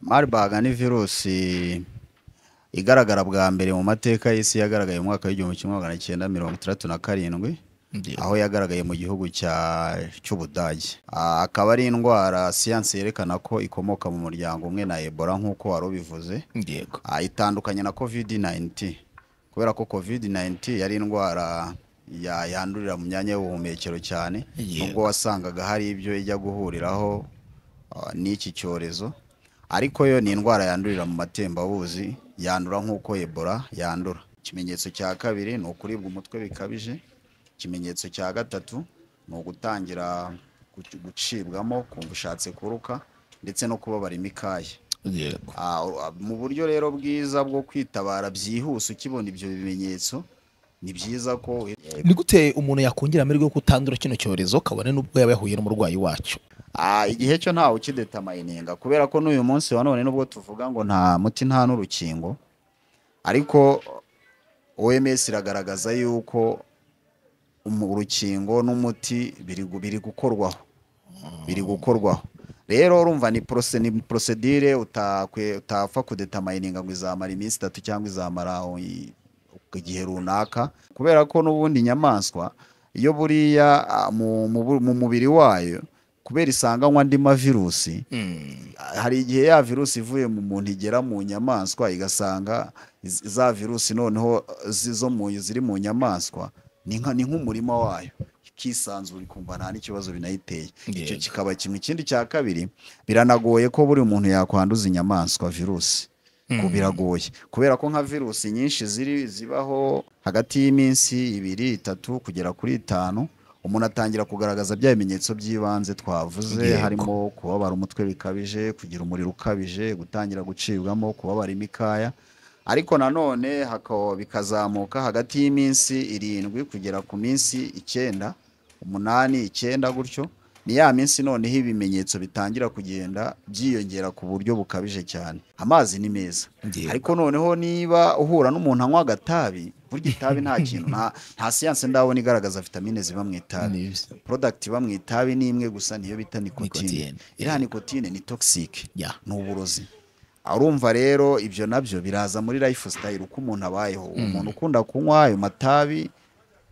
Marburg ni virusi igaragara bwa mbere mu mateka y'isi yagaragaye mu mwaka w'igihumbi kimwe magana cyenda mirongo itandatu na karindwi Ndio. aho yagaragaye mu gihugu cya cy'Ubudage Ah, akaba ari indwara siyansi yerekana ko ikomoka mu muryango umwe na Ebola nk'uko wari ubivuze Yego. Ah, itandukanye na covid-19 kubera ko covid-19 yari indwara ya- yandurira mu myanya y'ubuhumekero cyane Yego. nubwo wasangaga hari ibyo ijya guhuriraho ah, n'iki cyorezo ariko yo ni indwara yandurira mu matembabuzi yandura nk'uko ebola yandura ikimenyetso cya kabiri ni ukuribwa umutwe bikabije ikimenyetso cya gatatu ni ugutangira guc- gucibwamo kumva ushatse kuruka ndetse no kubabara imikaya Yego. Ah, u- mu buryo rero bwiza bwo kwitabara byihuse ukibona ibyo bimenyetso ni byiza ko Ni gute umuntu yakongera amahirwe yo kutandura kino cyorezo kabone n'ubwo yaba yahuye n'umurwayi wacyo? Ah, igihe cyo ntawe ukidetamayininga kubera ko n'uyu munsi wa none nubwo tuvuga ngo nta muti nta n'urukingo ariko OMS iragaragaza yuko umu- urukingo n'umuti biri gu- biri gukorwaho biri gukorwaho rero urumva ni porose ni prosedire utakwe- utapfa kudetamayininga ngo izamara iminsi itatu cyangwa izamara o- i- igihe runaka kubera ko n'ubundi inyamaswa iyo buriya ah, mu, mu, bu- mu mubiri wayo kubera isanganywa andi mavirusi hari igihe ya virusi ivuye mu muntu igera mu nyamaswa igasanga iz- za virusi noneho zi- zo mu ziri mu nyamaswa ni nka- ni nk'umurima wayo ikisanzura ikumva nta n'ikibazo binayiteye icyo Yego. kikaba kimwe ikindi cya kabiri biranagoye ko buri muntu yakwanduza inyamaswa virusi Ku- biragoye kubera ko nka virusi nyinshi ziri zibaho hagati y'iminsi ibiri itatu kugera kuri itanu umuntu atangira kugaragaza bya bimenyetso by'ibanze twavuze Yego. harimo kubabara umutwe bikabije kugira umuriro ukabije gutangira gucibwamo kubabara imikaya ariko nanone haka- bikazamuka hagati y'iminsi irindwi kugera ku minsi icyenda umunani icyenda gutyo ni ya minsi noneho ibimenyetso bitangira kugenda byiyongera ku buryo bukabije cyane amazi ni meza Yego. ariko noneho niba uhura n'umuntu anywa agatabi burya itabi nta kintu nta- nta siyanse ndabona igaragaza vitamine ziba mu itabi Ni- porodagiti iba mu itabi ni imwe gusa niyo bita nikotine Nikotine, iriya nikotine ni togisike Yeah. ni uburozi arumva rero ibyo nabyo biraza muri life style uko umuntu abayeho umuntu ukunda kunywa ayo matabi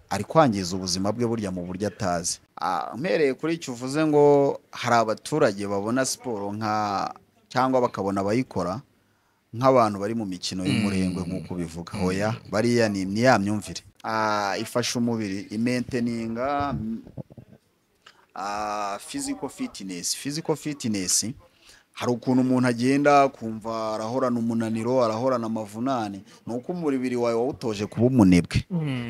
ari kwangiza ubuzima bwe burya mu buryo atazi Ah, mpereye kuri icyo uvuze ngo hari abaturage babona siporo nka cyangwa bakabona abayikora nk'abantu bari mu mikino y'umurengwe nk'uko ubivuga hoya bariya ni ni ya myumvire Ah, ifasha umubiri imenteninga mm, ah, physical fitness physical fitness hari ukuntu umuntu agenda kumva arahorana umunaniro arahorana amavunane ni uko umubiri wawe wawutoje kuba umunebwe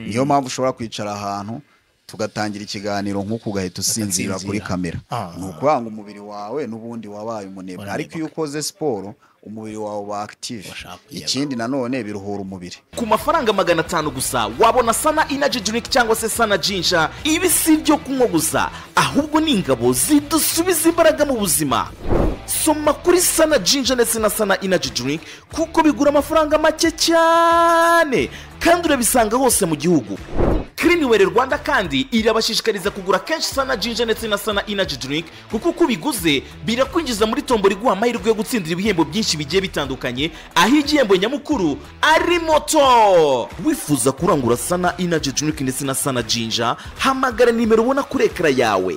niyo mpamvu ushobora kwicara ahantu tugatangira ikiganiro nk'uko ugahita usinzira kuri Ugasinzira. kamera Ah. ni ukuvuga ngo umubiri wawe n'ubundi wabaye umunebwe ariko iyo ukoze siporo umubiri wawe uba active Sharp, yego. ikindi nanone biruhura umubiri ku mafaranga magana atanu gusa wabona sana inaji dirinki cyangwa se sana jinja ibi si ibyo kunywa gusa ahubwo ni ingabo zidusubiza imbaraga mu buzima soma kuri sana jinja ndetse na sana inaji dirinki kuko bigura amafaranga make cyane kandi urabisanga hose mu gihugu Cliniware Rwanda kandi irabashishikariza kugura kenshi sana jinja ndetse na sana inaji drink kuko uko ubiguze birakwinjiza muri tombo riguha amahirwe yo gutsindira ibihembo byinshi bigiye bitandukanye aho igihembo nyamukuru ari moto wifuza kurangura sana inaji drink ndetse na sana jinja hamagara nimero ubona kuri ekara yawe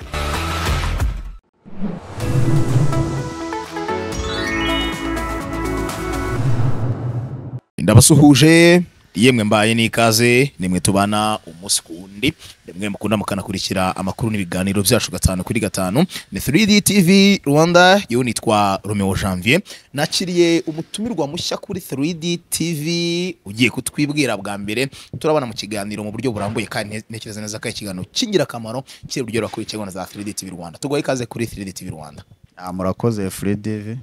ndabasuhuje yemwe mbaye n'ikaze nimwe tubana umunsi ku wundi nimwe mukunda mukanakurikira amakuru n'ibiganiro byacu gatanu kuri gatanu ni 3D TV Rwanda yewe nitwa Romeo Janvier nakiriye umutumirwa mushya kuri 3D TV ugiye kutwibwira bwa mbere turabana mu kiganiro mu buryo burambuye kandi ntekereza neza ko ari ikiganiro cy'ingirakamaro kiri buryo kuri na za 3D TV Rwanda tugoye ikaze kuri 3D TV Rwanda Ah, murakoze furedive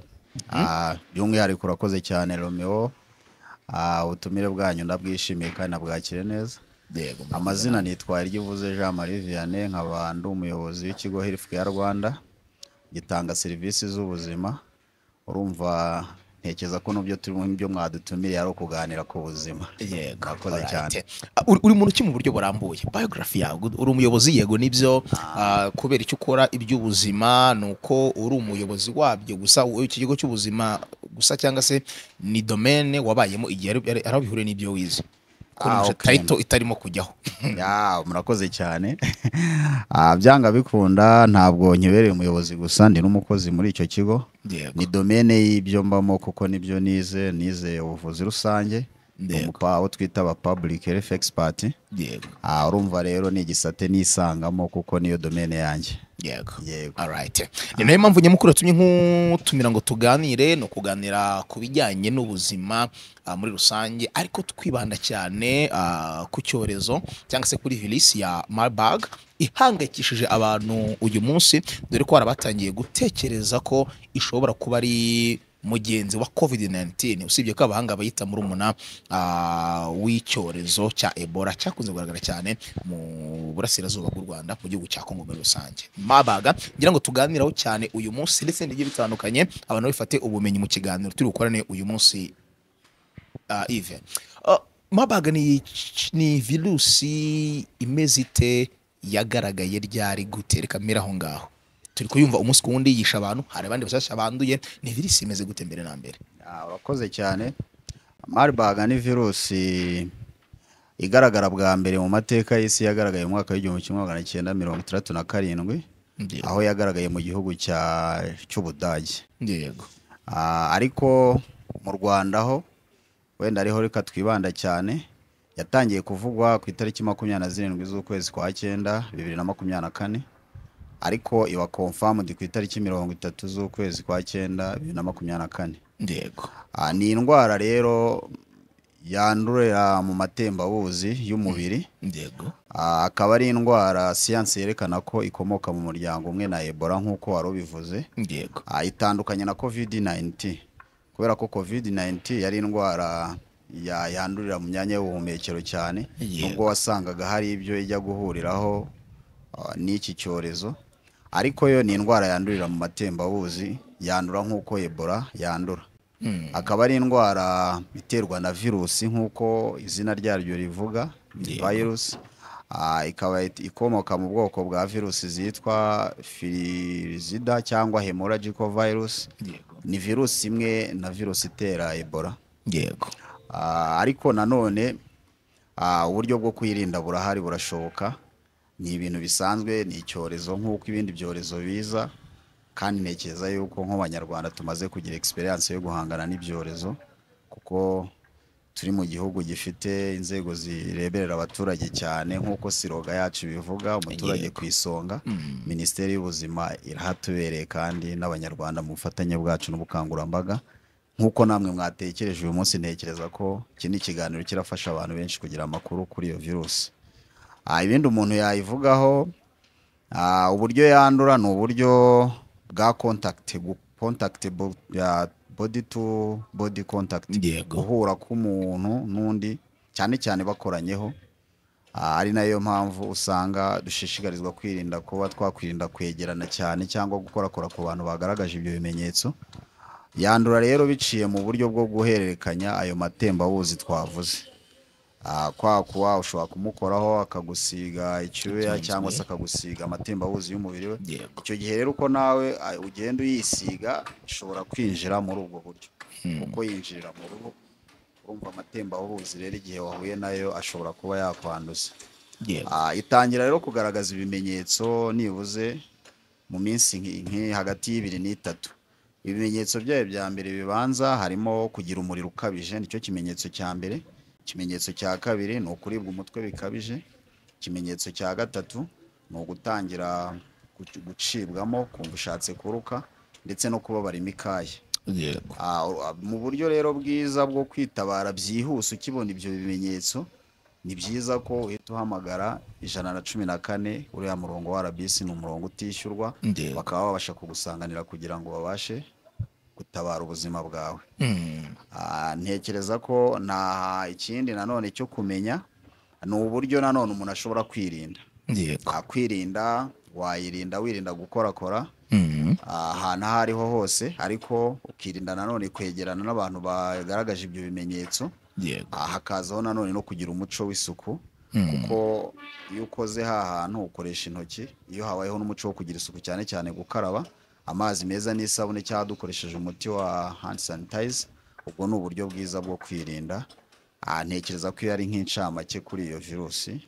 by'umwihariko urakoze cyane romeo Ah, ubutumire bwanyu ndabwishimiye kandi nabwakire neza yego amazina nitwa ryuvuze jean marie vianney nkaba ndi umuyobozi w'ikigo healthcare rwanda gitanga serivisi z'ubuzima urumva ntekereza ko n'ibyo turimo ibyo mwadutumiriye ari ukuganira ku buzima yego Murakoze alright. cyane. Ah, uri uri muntu ki mu buryo burambuye biography yawe uri umuyobozi yego nibyo ah, kubera icyo ukora iby'ubuzima ni uko uri umuyobozi wabyo gusa wowe iki kigo cy'ubuzima gusa cyangwa se ni domene wabayemo igihe ari- ari- ari aho bihuriye n'ibyo wize kuko Ah, nimuje okay. tayito itarimo kujyaho Ya, murakoze cyane Ah, byanga bikunda ntabwo nkibereye umuyobozi gusa ndi n'umukozi muri icyo kigo Yego. ni domene y'ibyo mbamo kuko nibyo nize nize ubuvuzi rusange Yego. umupa aho twita aba public health expert yego Ah, urumva rero ni igisate nisangamo kuko niyo domene yanjye yego Yego. alright ni nayo mpamvu nyamukuru yatumye nkutumira ngo tuganire ni ukuganira ku bijyanye n'ubuzima ah, muri rusange ariko twibanda cyane ah, ku cyorezo cyangwa se kuri virisi ya marburg ihangayikishije abantu uyu munsi dore ko hari abatangiye gutekereza ko ishobora kuba ari mugenzi wa covid-19 usibye ko abahanga bayita murumuna ah, w'icyorezo cya ebola cyakunze kugaragara cyane mu burasirazuba bw'u rwanda mu gihugu cya kongo muri rusange mabaga ngira ngo tuganiraho cyane uyu munsi ndetse n'ibigiye bitandukanye abantu bifate ubumenyi mu kiganiro turi bukorane uyu munsi ah, Yves Ah, mabaga ni, ni virusi imeze ite yagaragaye ryari gute reka mpere aho ngaho turi kuyumva umunsi ku wundi yisha abantu hari abandi bashyashya banduye ni virusi imeze gute mbere na mbere Ah, urakoze cyane marburg ni virusi igaragara bwa mbere mu mateka y'isi yagaragaye mu mwaka w'igihumbi kimwe magana cyenda mirongo itandatu na karindwi Ndiyo, aho yagaragaye mu gihugu cya- cy'ubudage yego Ah, ariko mu rwanda ho wenda ariho reka twibanda cyane yatangiye kuvugwa ku itariki makumyabiri na zirindwi z'ukwezi kwa cyenda bibiri na makumyabiri na kane ariko iba confirmed ku itariki mirongo itatu z'ukwezi kwa cyenda bibiri na makumyabiri na kane yego Ah, ni indwara rero yandurira mu matembabuzi y'umubiri yego Ah, akaba ari indwara siyansi yerekana ko ikomoka mu muryango umwe na ebola nk'uko wari ubivuze yego Ah, itandukanye na covid 19 kubera ko covid 19 yari indwara ya- yandurira mu myanya y'ubuhumekero cyane Yego. nubwo wasangaga hari ibyo ijya guhuriraho ah, n'iki cyorezo ariko yo ni indwara yandurira mu matembabuzi yandura nk'uko ebola yandura Mm, akaba ari indwara iterwa na virusi nk'uko izina ryaryo rivuga Yego. virusi Ah, ikaba it- ikomoka mu bwoko bwa virusi zitwa firizida cyangwa hemorrhagical virus yego ni virusi imwe na virusi itera ebola yego Ah, ariko nanone ah, uburyo bwo kwirinda burahari burashoboka ni ibintu bisanzwe ni icyorezo nk'uko ibindi byorezo biza kandi ntekereza yuko nk'abanyarwanda tumaze kugira egisperiyanse yo guhangana n'ibyorezo kuko turi mu gihugu gifite inzego zireberera abaturage cyane nk'uko siroga yacu bivuga umuturage Yego. ku isonga Mm. minisiteri y'ubuzima irahatubereye kandi n'abanyarwanda mu bufatanye bwacu n'ubukangurambaga nk'uko namwe mwatekereje uyu munsi ntekereza ko iki ni ikiganiro kirafasha abantu benshi kugira amakuru kuri iyo virusi Ah, ibindi umuntu yayivugaho ah, uburyo yandura ni uburyo bwa contact bu- contact bu- ya body to body contact Yego. guhura k'umuntu n'undi cyane cyane bakoranyeho Ah, ari nayo mpamvu usanga dushishikarizwa kwirinda kuba twakwirinda kwegerana cyane cyangwa gukorakora ku bantu bagaragaje ibyo bimenyetso yandura rero biciye mu buryo bwo guhererekanya ayo matembabuzi twavuze Ah, kwa kuba ushobora kumukoraho akagusiga icyuya Icyuya. cyangwa se akagusiga amatembabuzi y'umubiri we yego icyo gihe rero uko nawe ah, ugenda uyisiga ishobora kwinjira muri ubwo buryo kuko yinjirira mu ruhu urumva amatembabuzi rero igihe wahuye nayo ashobora kuba yakwanduza yego Ah, itangira rero kugaragaza ibimenyetso nibuze mu minsi nki- nki hagati y'ibiri n'itatu ibimenyetso byayo bya mbere bibanza harimo kugira umuriro ukabije nicyo kimenyetso cya mbere ikimenyetso cya kabiri ni ukuribwa umutwe bikabije ikimenyetso cya gatatu ni ugutangira guc- gucibwamo kumva ushatse kuruka ndetse no kubabara imikaya yego Ah, u- ah, mu buryo rero bwiza bwo kwitabara byihuse ukibona ibyo bimenyetso ni byiza ko uhita uhamagara ijana na cumi na kane uriya murongo wa rbc ni umurongo utishyurwa Ndeba. bakaba babasha kugusanganira kugira ngo babashe gutabara ubuzima bwawe Mm, Ah, ntekereza ko nta ikindi nanone cyo kumenya ni uburyo nanone umuntu ashobora kwirinda yego Ah, kwirinda wayirinda wirinda gukorakora Mm, ahantu aho ariho hose ariko ukirinda nanone kwegerana n'abantu bagaragaje ibyo bimenyetso yego Ah, hakazaho nanone no kugira umuco w'isuku Mm. kuko iyo ukoze ha hantu ukoresha intoki iyo habayeho n'umuco wo kugira isuku cyane cyane gukaraba amazi meza n'isabune cyangwa dukoresheje umuti wa hand sanitizer ubwo ni uburyo bwiza bwo kwirinda Ah, ntekereza ko iyo ari nk'incamake kuri iyo virusi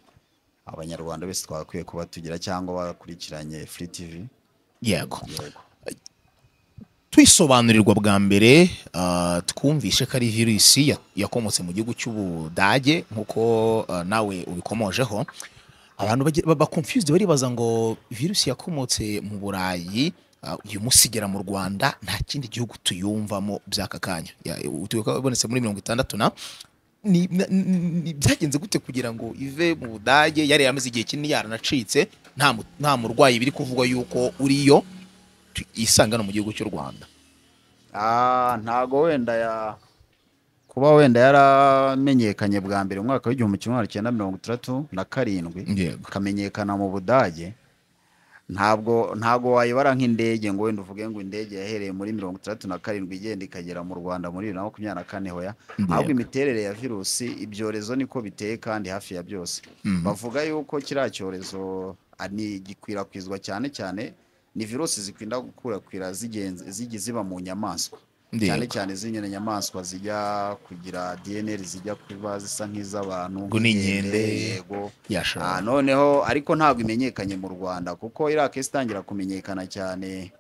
abanyarwanda bose twagakwiye kuba tugira cyangwa bakurikiranye free tv yego yego twisobanurirwa bwa mbere ah, twumvishe ko ari virusi ya- yakomotse mu gihugu cy'ubudage nk'uko ah, nawe ubikomojeho abantu bage- baba confused baribaza ngo virusi yakomotse mu burayi ah, uyu munsi igera mu rwanda nta kindi gihugu tuyumvamo by'aka kanya Ya- uturuka- ibonetse muri mirongo itandatu na ni- na- ni- byagenze gute kugira ngo ive mu budage yari yamaze igihe kinini yaranacitse nta mu- nta murwayi biri kuvugwa yuko uriyo tu- isangana mu gihugu cy'u rwanda Ah, ntago wenda ya kuba wenda yaramenyekanye bwa mbere mu mwaka w'igihumbi kimwe magana cyenda mirongo itandatu na karindwi Yego. ikamenyekana mu budage ntabwo ntabwo wayibara nk'indege ngo wenda uvuge ngo indege yahereye muri mirongo itandatu na karindwi igenda ikagera mu rwanda muri bibiri na makumyabiri na kane hoya Yego. ahubwo imiterere ya virusi ibyorezo niko biteye kandi hafi ya byose Mhm. bavuga yuko kiriya cyorezo ah, ni gikwirakwizwa cyane cyane ni virusi zikunda gukwirakwira zigenze zigi ziba mu nyamaswa Yego. cyane cyane z'inyoni nyamaswa zijya kugira dnr zijya kuba zisa nk'iz'abantu Ngo ni inkende. yego yashobora Ah, noneho ariko ntabwo imenyekanye mu rwanda kuko iriya case itangira kumenyekana cyane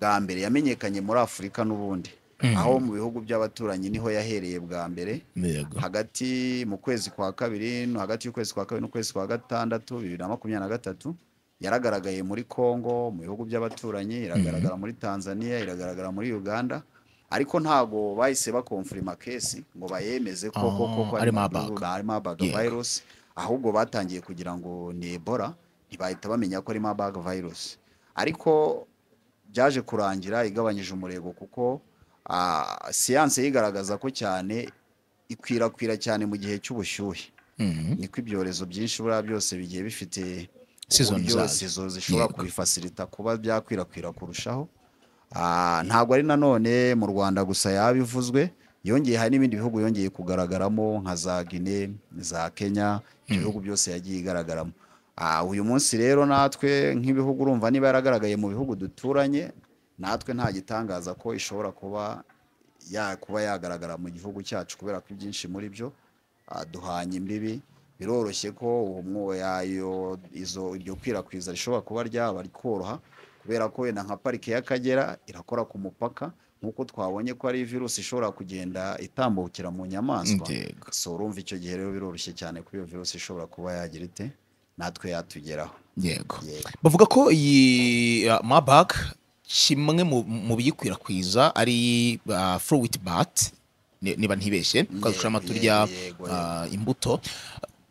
bwa mbere yamenyekanye muri afurika n'ubundi aho mu bihugu by'abaturanyi niho yahereye bwa mbere Yego. hagati mu kwezi kwa kabiri no hagati y'ukwezi kwa kabiri n'ukwezi kwa gatandatu bibiri na makumyabiri na gatatu yaragaragaye muri congo mu bihugu by'abaturanyi iragaragara muri tanzania iragaragara muri uganda ariko ntabwo bahise bakomfirima kesi ngo bayemeze ko Oh, koko ko ari Marburg, Marburg. ari Marburg Yego. virus ahubwo batangiye kugira ngo ni Ebola ntibahita bamenya ko ari Marburg virus ariko byaje kurangira igabanyije umurego kuko ah, siyanse yigaragaza ko cyane ikwirakwira cyane mu gihe cy'ubushyuhe Mhm. niko ibyorezo byinshi buriya byose bigiye bifite Season uburyo zazo. season zishobora Yego. kubifasilita kuba byakwirakwira kurushaho Ah, ntabwo ari nanone mu rwanda gusa yaba ivuzwe yongeye hari n'ibindi bihugu yongeye kugaragaramo nka za guine za kenya ibyo bihugu byose yagiye igaragaramo Ah, uyu munsi rero natwe nk'ibihugu urumva niba yaragaragaye mu bihugu duturanye natwe nta gitangaza ko ishobora kuba ya kuba yagaragara mu gihugu cyacu kubera ko ibyinshi muri byo ah, duhanye imbibi biroroshye ko uwo mwo- yayo izo iryo kwirakwizwa rishobora kuba ryaba rikoroha kubera ko wenda nka parike y'akagera irakora ku mupaka nk'uko twabonye ko ari virusi ishobora kugenda itambukira mu nyamaswa Yego. so urumva icyo gihe rero biroroshye cyane ko iyo virusi ishobora kuba yagira ite natwe yatugeraho yego yego bavuga ko iyi uh, mabag kimwe mu- mu biyikwirakwiza ari uh, fruit bat ni- niba ntibeshye tukadushamo yego, turya yego, uh, imbuto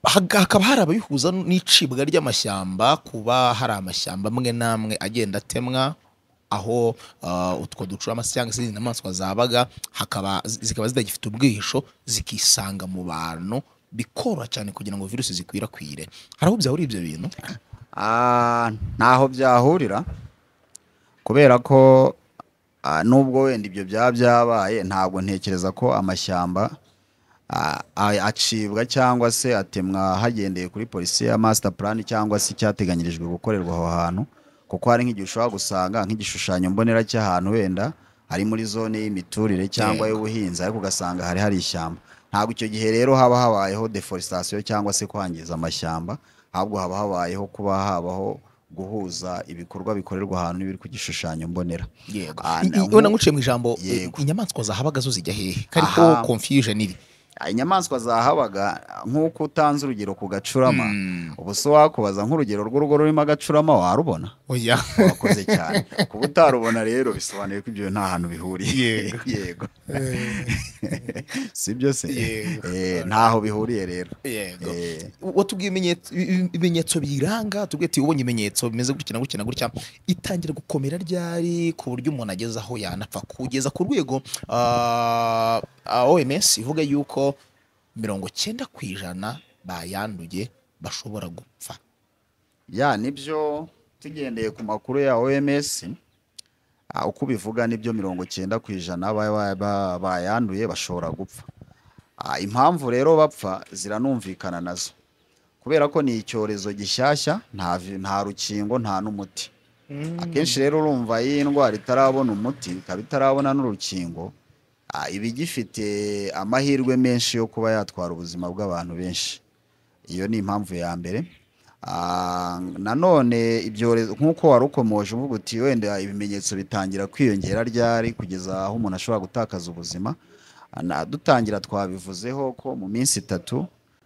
Haka- hakaba hari ababihuza n'icibwa ry'amashyamba kuba hari amashyamba amwe n'amwe agenda atemwa aho uh, utwo ducurama cyangwa se izindi nyamaswa zabaga hakaba zi- zikaba zitagifite ubwihisho zikisanga mu bantu bikoroha cyane kugira ngo virusi zikwirakwire hari aho byahuriye ibyo bintu Ah, ntaho byahurira kubera ko ah, nubwo wenda ibyo byaba byabaye ntabwo ntekereza ko amashyamba ah, a- acibwa cyangwa se atemwa hagendeye kuri polisi ya master plan cyangwa se icyateganyirijwe gukorerwa aho hantu kuko hari nk'igihe ushobora gusanga nk'igishushanyo mbonera cy'ahantu wenda ari muri zone y'imiturire cyangwa Yego. y'ubuhinzi ariko ugasanga hari hari ishyamba ntabwo icyo gihe rero haba habayeho deforestation cyangwa se kwangiza amashyamba ahubwo haba habayeho kuba habaho guhuza ibikorwa bikorerwa ahantu n'ibiri ku gishushanyo mbonera yego Ah, I- na- i- ubona nguciye mu ijambo Yego. i- inyamaswa zahabaga zo zijya hehe kari ko Aha. confusion iri inyamaswa zahabaga nk'uko utanze urugero ku gacurama Mm. ubu se wakubaza nk'urugero rw'urugo rurimo agacurama warubona oya wakoze cyane kuba utarubona rero bisobanuye ko ibyo nta hantu bihuriye Yego. yego si byo se Yego. Eh, ntaho bihuriye rero yego Eh, watubwiye ibimenyetso- ibi- ibimenyetso biranga tubwiye ati ubonye ibimenyetso bimeze gutya na gutya na gutya itangira gukomera ryari ku buryo umuntu ageze aho yanapfa kugeza ku rwego ah, ah, OMS ivuga yuko mirongo cyenda ku ijana bayanduye bashobora gupfa ya nibyo tugendeye ku makuru ya OMS ah, uko ubivuga nibyo mirongo cyenda ku ijana ba- ba- ba- bayanduye bashobora gupfa Ah, impamvu rero bapfa ziranumvikana nazo kubera ko ni icyorezo gishyashya nta vi- nta rukingo nta n'umuti akenshi rero urumva iyo indwara itarabona umuti ikaba itarabona n'urukingo ah, iba igifite amahirwe menshi yo kuba yatwara ubuzima bw'abantu benshi iyo ni impamvu ya mbere Ah, nanone ibyorezo nk'uko wari ukomoje uvuga uti wenda ibimenyetso bitangira kwiyongera ryari kugeza aho umuntu ashobora gutakaza ubuzima Ah, na- dutangira twabivuzeho ko mu minsi itatu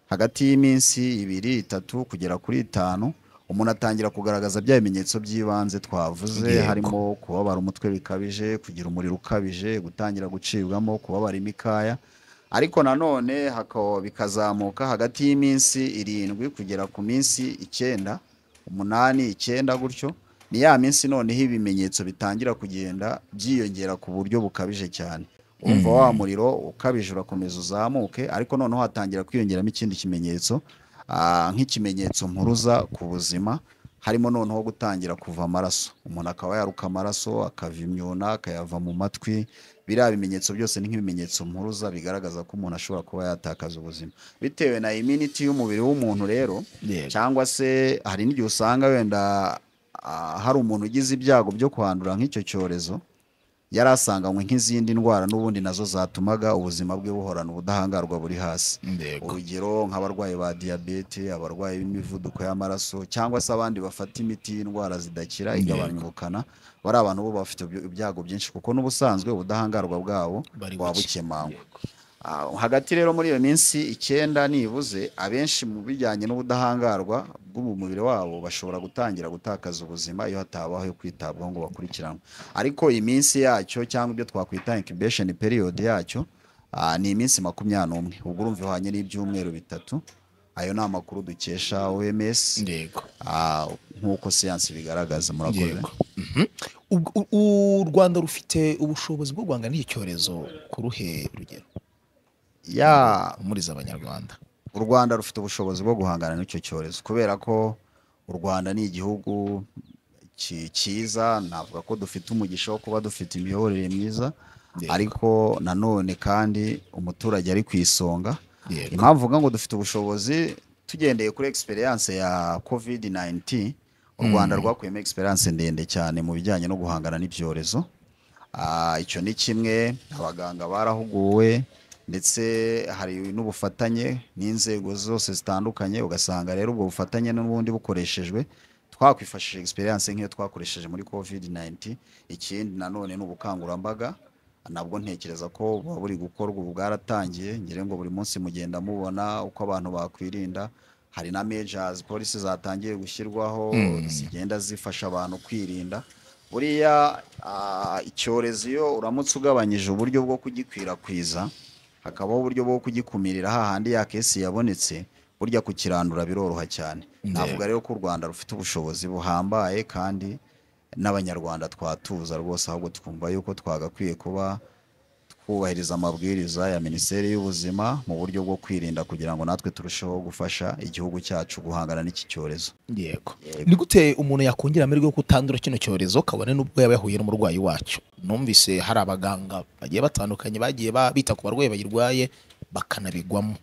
hagati y'iminsi ibiri itatu kugera kuri itanu umuntu atangira kugaragaza bya bimenyetso by'ibanze twavuze Yego. harimo kubabara umutwe bikabije kugira umuriro ukabije gutangira gucibwamo kubabara imikaya ariko nanone haka- bikazamuka hagati y'iminsi irindwi kugera ku minsi icyenda umunani icyenda gutyo ni ya minsi noneho ibimenyetso bitangira kugenda byiyongera ku buryo bukabije cyane umva wa muriro ukabije urakomeza uzamuke ariko noneho hatangira kwiyongeramo ikindi kimenyetso ah, nk'ikimenyetso mpuruza ku buzima harimo noneho gutangira kuva amaraso umuntu akaba yaruka amaraso akava imyuna akayava mu matwi biriya bimenyetso byose ni nk'ibimenyetso mpuruza bigaragaza ko umuntu ashobora kuba yatakaza ubuzima bitewe na iminiti y'umubiri w'umuntu rero Yego. cyangwa se hari n'igihe usanga wenda ah, hari umuntu ugize ibyago byo kwandura nk'icyo cyorezo yari asanganywe nk'izindi ndwara n'ubundi nazo zatumaga ubuzima bwe buhorana ubudahangarwa buri hasi Yego. urugero nk'abarwayi ba diyabete abarwayi b'imivuduko y'amaraso cyangwa se abandi bafata imiti y'indwara zidakira igabanya ubukana bari abantu bo bafite ibyo- ibyago byinshi kuko n'ubusanzwe ubudahangarwa bwabo Bari buba buke. bukemangwa Ah, hagati rero muri iyo minsi icyenda nibuze abenshi mu bijyanye n'ubudahangarwa bw'umubiri wabo bashobora gutangira gutakaza ubuzima iyo hatabaho yo kwitabwaho ngo bakurikiranwe ariko iminsi yacyo cyangwa ibyo twakwita incubation period yacyo ah, ni iminsi makumyabiri n'umwe ubwo urumva ihwanye n'ibyumweru bitatu ayo ni amakuru dukesha oms Yego. ah, nk'uko siyansi bigaragaza murakoze Yego. Mhm. Ubwo- u- u- u Rwanda rufite ubushobozi bwo guhangana n'iki cyorezo ku ruhe rugero ya umuriza abanyarwanda u rwanda rufite ubushobozi bwo guhangana n'icyo cyorezo kubera ko u rwanda ni igihugu ki- cyiza navuga ko dufite umugisha wo kuba dufite imiyoborere myiza Yego. ariko nanone kandi umuturage ari ku isonga Yego. impamvu uvuga ngo dufite ubushobozi tugendeye kuri experience ya covid 19 u rwanda rwakuyemo experience ndende cyane mu bijyanye no guhangana n'ibyorezo Ah, icyo ni kimwe abaganga barahuguwe ndetse hari n'ubufatanye n'inzego zose zitandukanye ugasanga rero ubwo bufatanye n'ubundi bukoreshejwe twakwifashishije experience nk'iyo twakoresheje muri covid 19 ikindi nanone ni ubukangurambaga nabwo ntekereza ko buba buri gukorwa ubu bwaratangiye ngira ngo buri munsi mugenda mubona uko abantu bakwirinda hari na measures polisi zatangiye gushyirwaho zigenda zifasha abantu kwirinda buriya ah, icyorezo iyo uramutse ugabanyije uburyo bwo kugikwirakwiza hakabaho uburyo bwo kugikumirira hahandi ya kesi yabonetse burya kukirandura biroroha cyane navuga rero ko u rwanda rufite ubushobozi buhambaye kandi n'abanyarwanda twatuza rwose ahubwo twumva yuko twagakwiye kuba twubahiriza amabwiriza ya minisiteri y'ubuzima mu buryo bwo kwirinda kugira ngo natwe turusheho gufasha igihugu cyacu guhangana n'iki cyorezo yego ni gute umuntu yakongera amahirwe yo kutandura kino cyorezo kabone n'ubwo yaba yahuye n'umurwayi wacyo numvise hari abaganga bagiye batandukanye bagiye ba- bita ku barwayi bayirwaye bakanabigwamo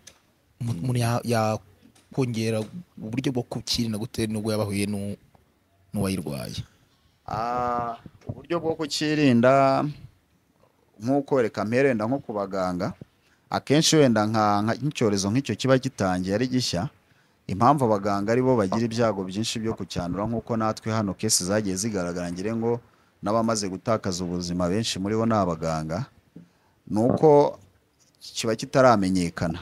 Umu- umuntu ya- yakongera uburyo bwo kukirinda gute n'ubwo yaba ahuye n'u- n'uwayirwaye Ah, uburyo bwo kukirinda nk'uko reka mperenda nko ku baganga akenshi wenda nka nka- nk'icyorezo nk'icyo kiba gitangiye ari gishya impamvu abaganga ari bo bagira ibyago byinshi byo kucyandura nk'uko natwe hano kesi zagiye zigaragara ngire ngo n'abamaze gutakaza ubuzima benshi muri bo ni abaganga ni uko kiba kitaramenyekana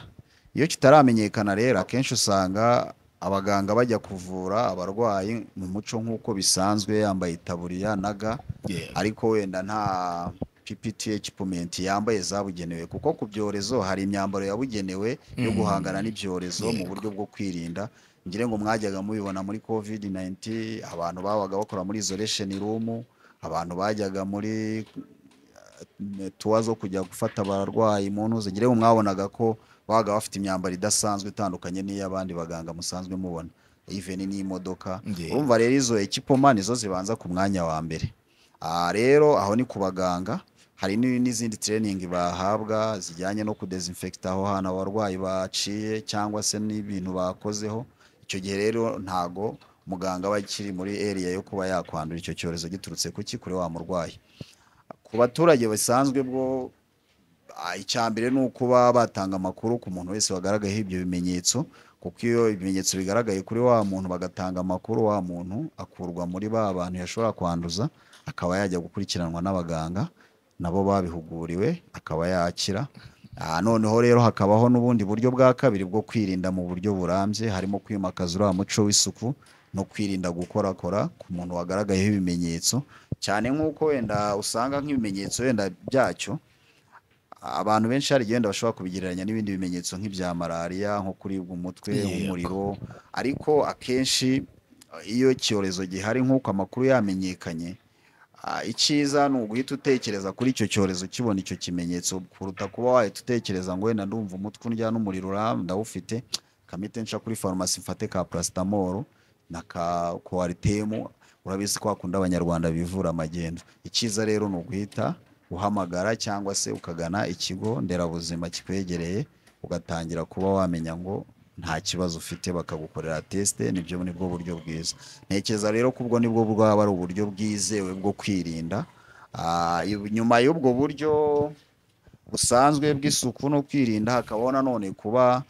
iyo kitaramenyekana rero akenshi usanga abaganga bajya kuvura abarwayi mu muco nk'uko bisanzwe yambaye itaburiya na ga Yego. ariko wenda nta ppt ekipumenti yambaye zabugenewe kuko ku byorezo hari imyambaro yabugenewe yo guhangana n'ibyorezo mu buryo bwo kwirinda ngire ngo mwajyaga mubibona muri covid 19 abantu babaga bakora muri isolation room abantu bajyaga muri tuwa zo kujya gufata abarwayi mu ntuze ngewe mwabonaga ko babaga bafite imyambaro idasanzwe itandukanye n'iy'abandi baganga musanzwe mubona even n'imodoka Nge- urumva rero izo ekipoma nizo zibanza ku mwanya wa mbere Ah, rero aho ni ku baganga hari ni- n'izindi training bahabwa zijyanye no kudesinfekita aho hantu abarwayi baciye cyangwa se n'ibintu bakozeho icyo gihe rero ntago muganga aba akiri muri eriya yo kuba yakwandura icyo cyorezo giturutse kuki kuri wa murwayi ku baturage basanzwe bwo ah, icya mbere ni ukuba batanga amakuru ku muntu wese wagaragayeho ibyo bimenyetso kuko iyo ibimenyetso bigaragaye kuri wa muntu bagatanga amakuru wa muntu akurwa muri ba bantu yashobora kwanduza akaba yajya gukurikiranwa n'abaganga nabo babihuguriwe akaba yakira Ah, noneho rero hakabaho n'ubundi buryo bwa kabiri bwo kwirinda mu buryo burambye harimo kwimakaza uriya muco w'isuku no kwirinda gukorakora ku muntu wagaragayeho ibimenyetso cyane nk'uko wenda usanga nk'ibimenyetso wenda byacyo abantu benshi hari igihe wenda bashobora kubigereranya n'ibindi bimenyetso nk'ibya malariya nko kuribwa umutwe Yego. umuriro ariko akenshi eh, iyo icyorezo gihari nk'uko amakuru yamenyekanye Ah, icyiza ni uguhita utekereza kuri icyo cyorezo ukibona icyo kimenyetso kuruta kuba wahita utekereza ngo wenda ndumva umutwe undya n'umuriro uram- ndawufite kamite nsha kuri farumasi mfate ka parasitamoro na ka kowaritemu urabizi ko hakunda abanyarwanda bivura amagendo icyiza rero ni uguhita uhamagara cyangwa se ukagana ikigo nderabuzima kikwegereye ugatangira kuba wamenya ngo nta kibazo ufite bakagukorera tesite nibyo nibwo buryo bwiza ntekereza rero ko ubwo nibwo bwaba ari uburyo bwizewe bwo kwirinda Ah, ibu- nyuma y'ubwo buryo busanzwe bw'isuku no kwirinda hakabaho nanone kuba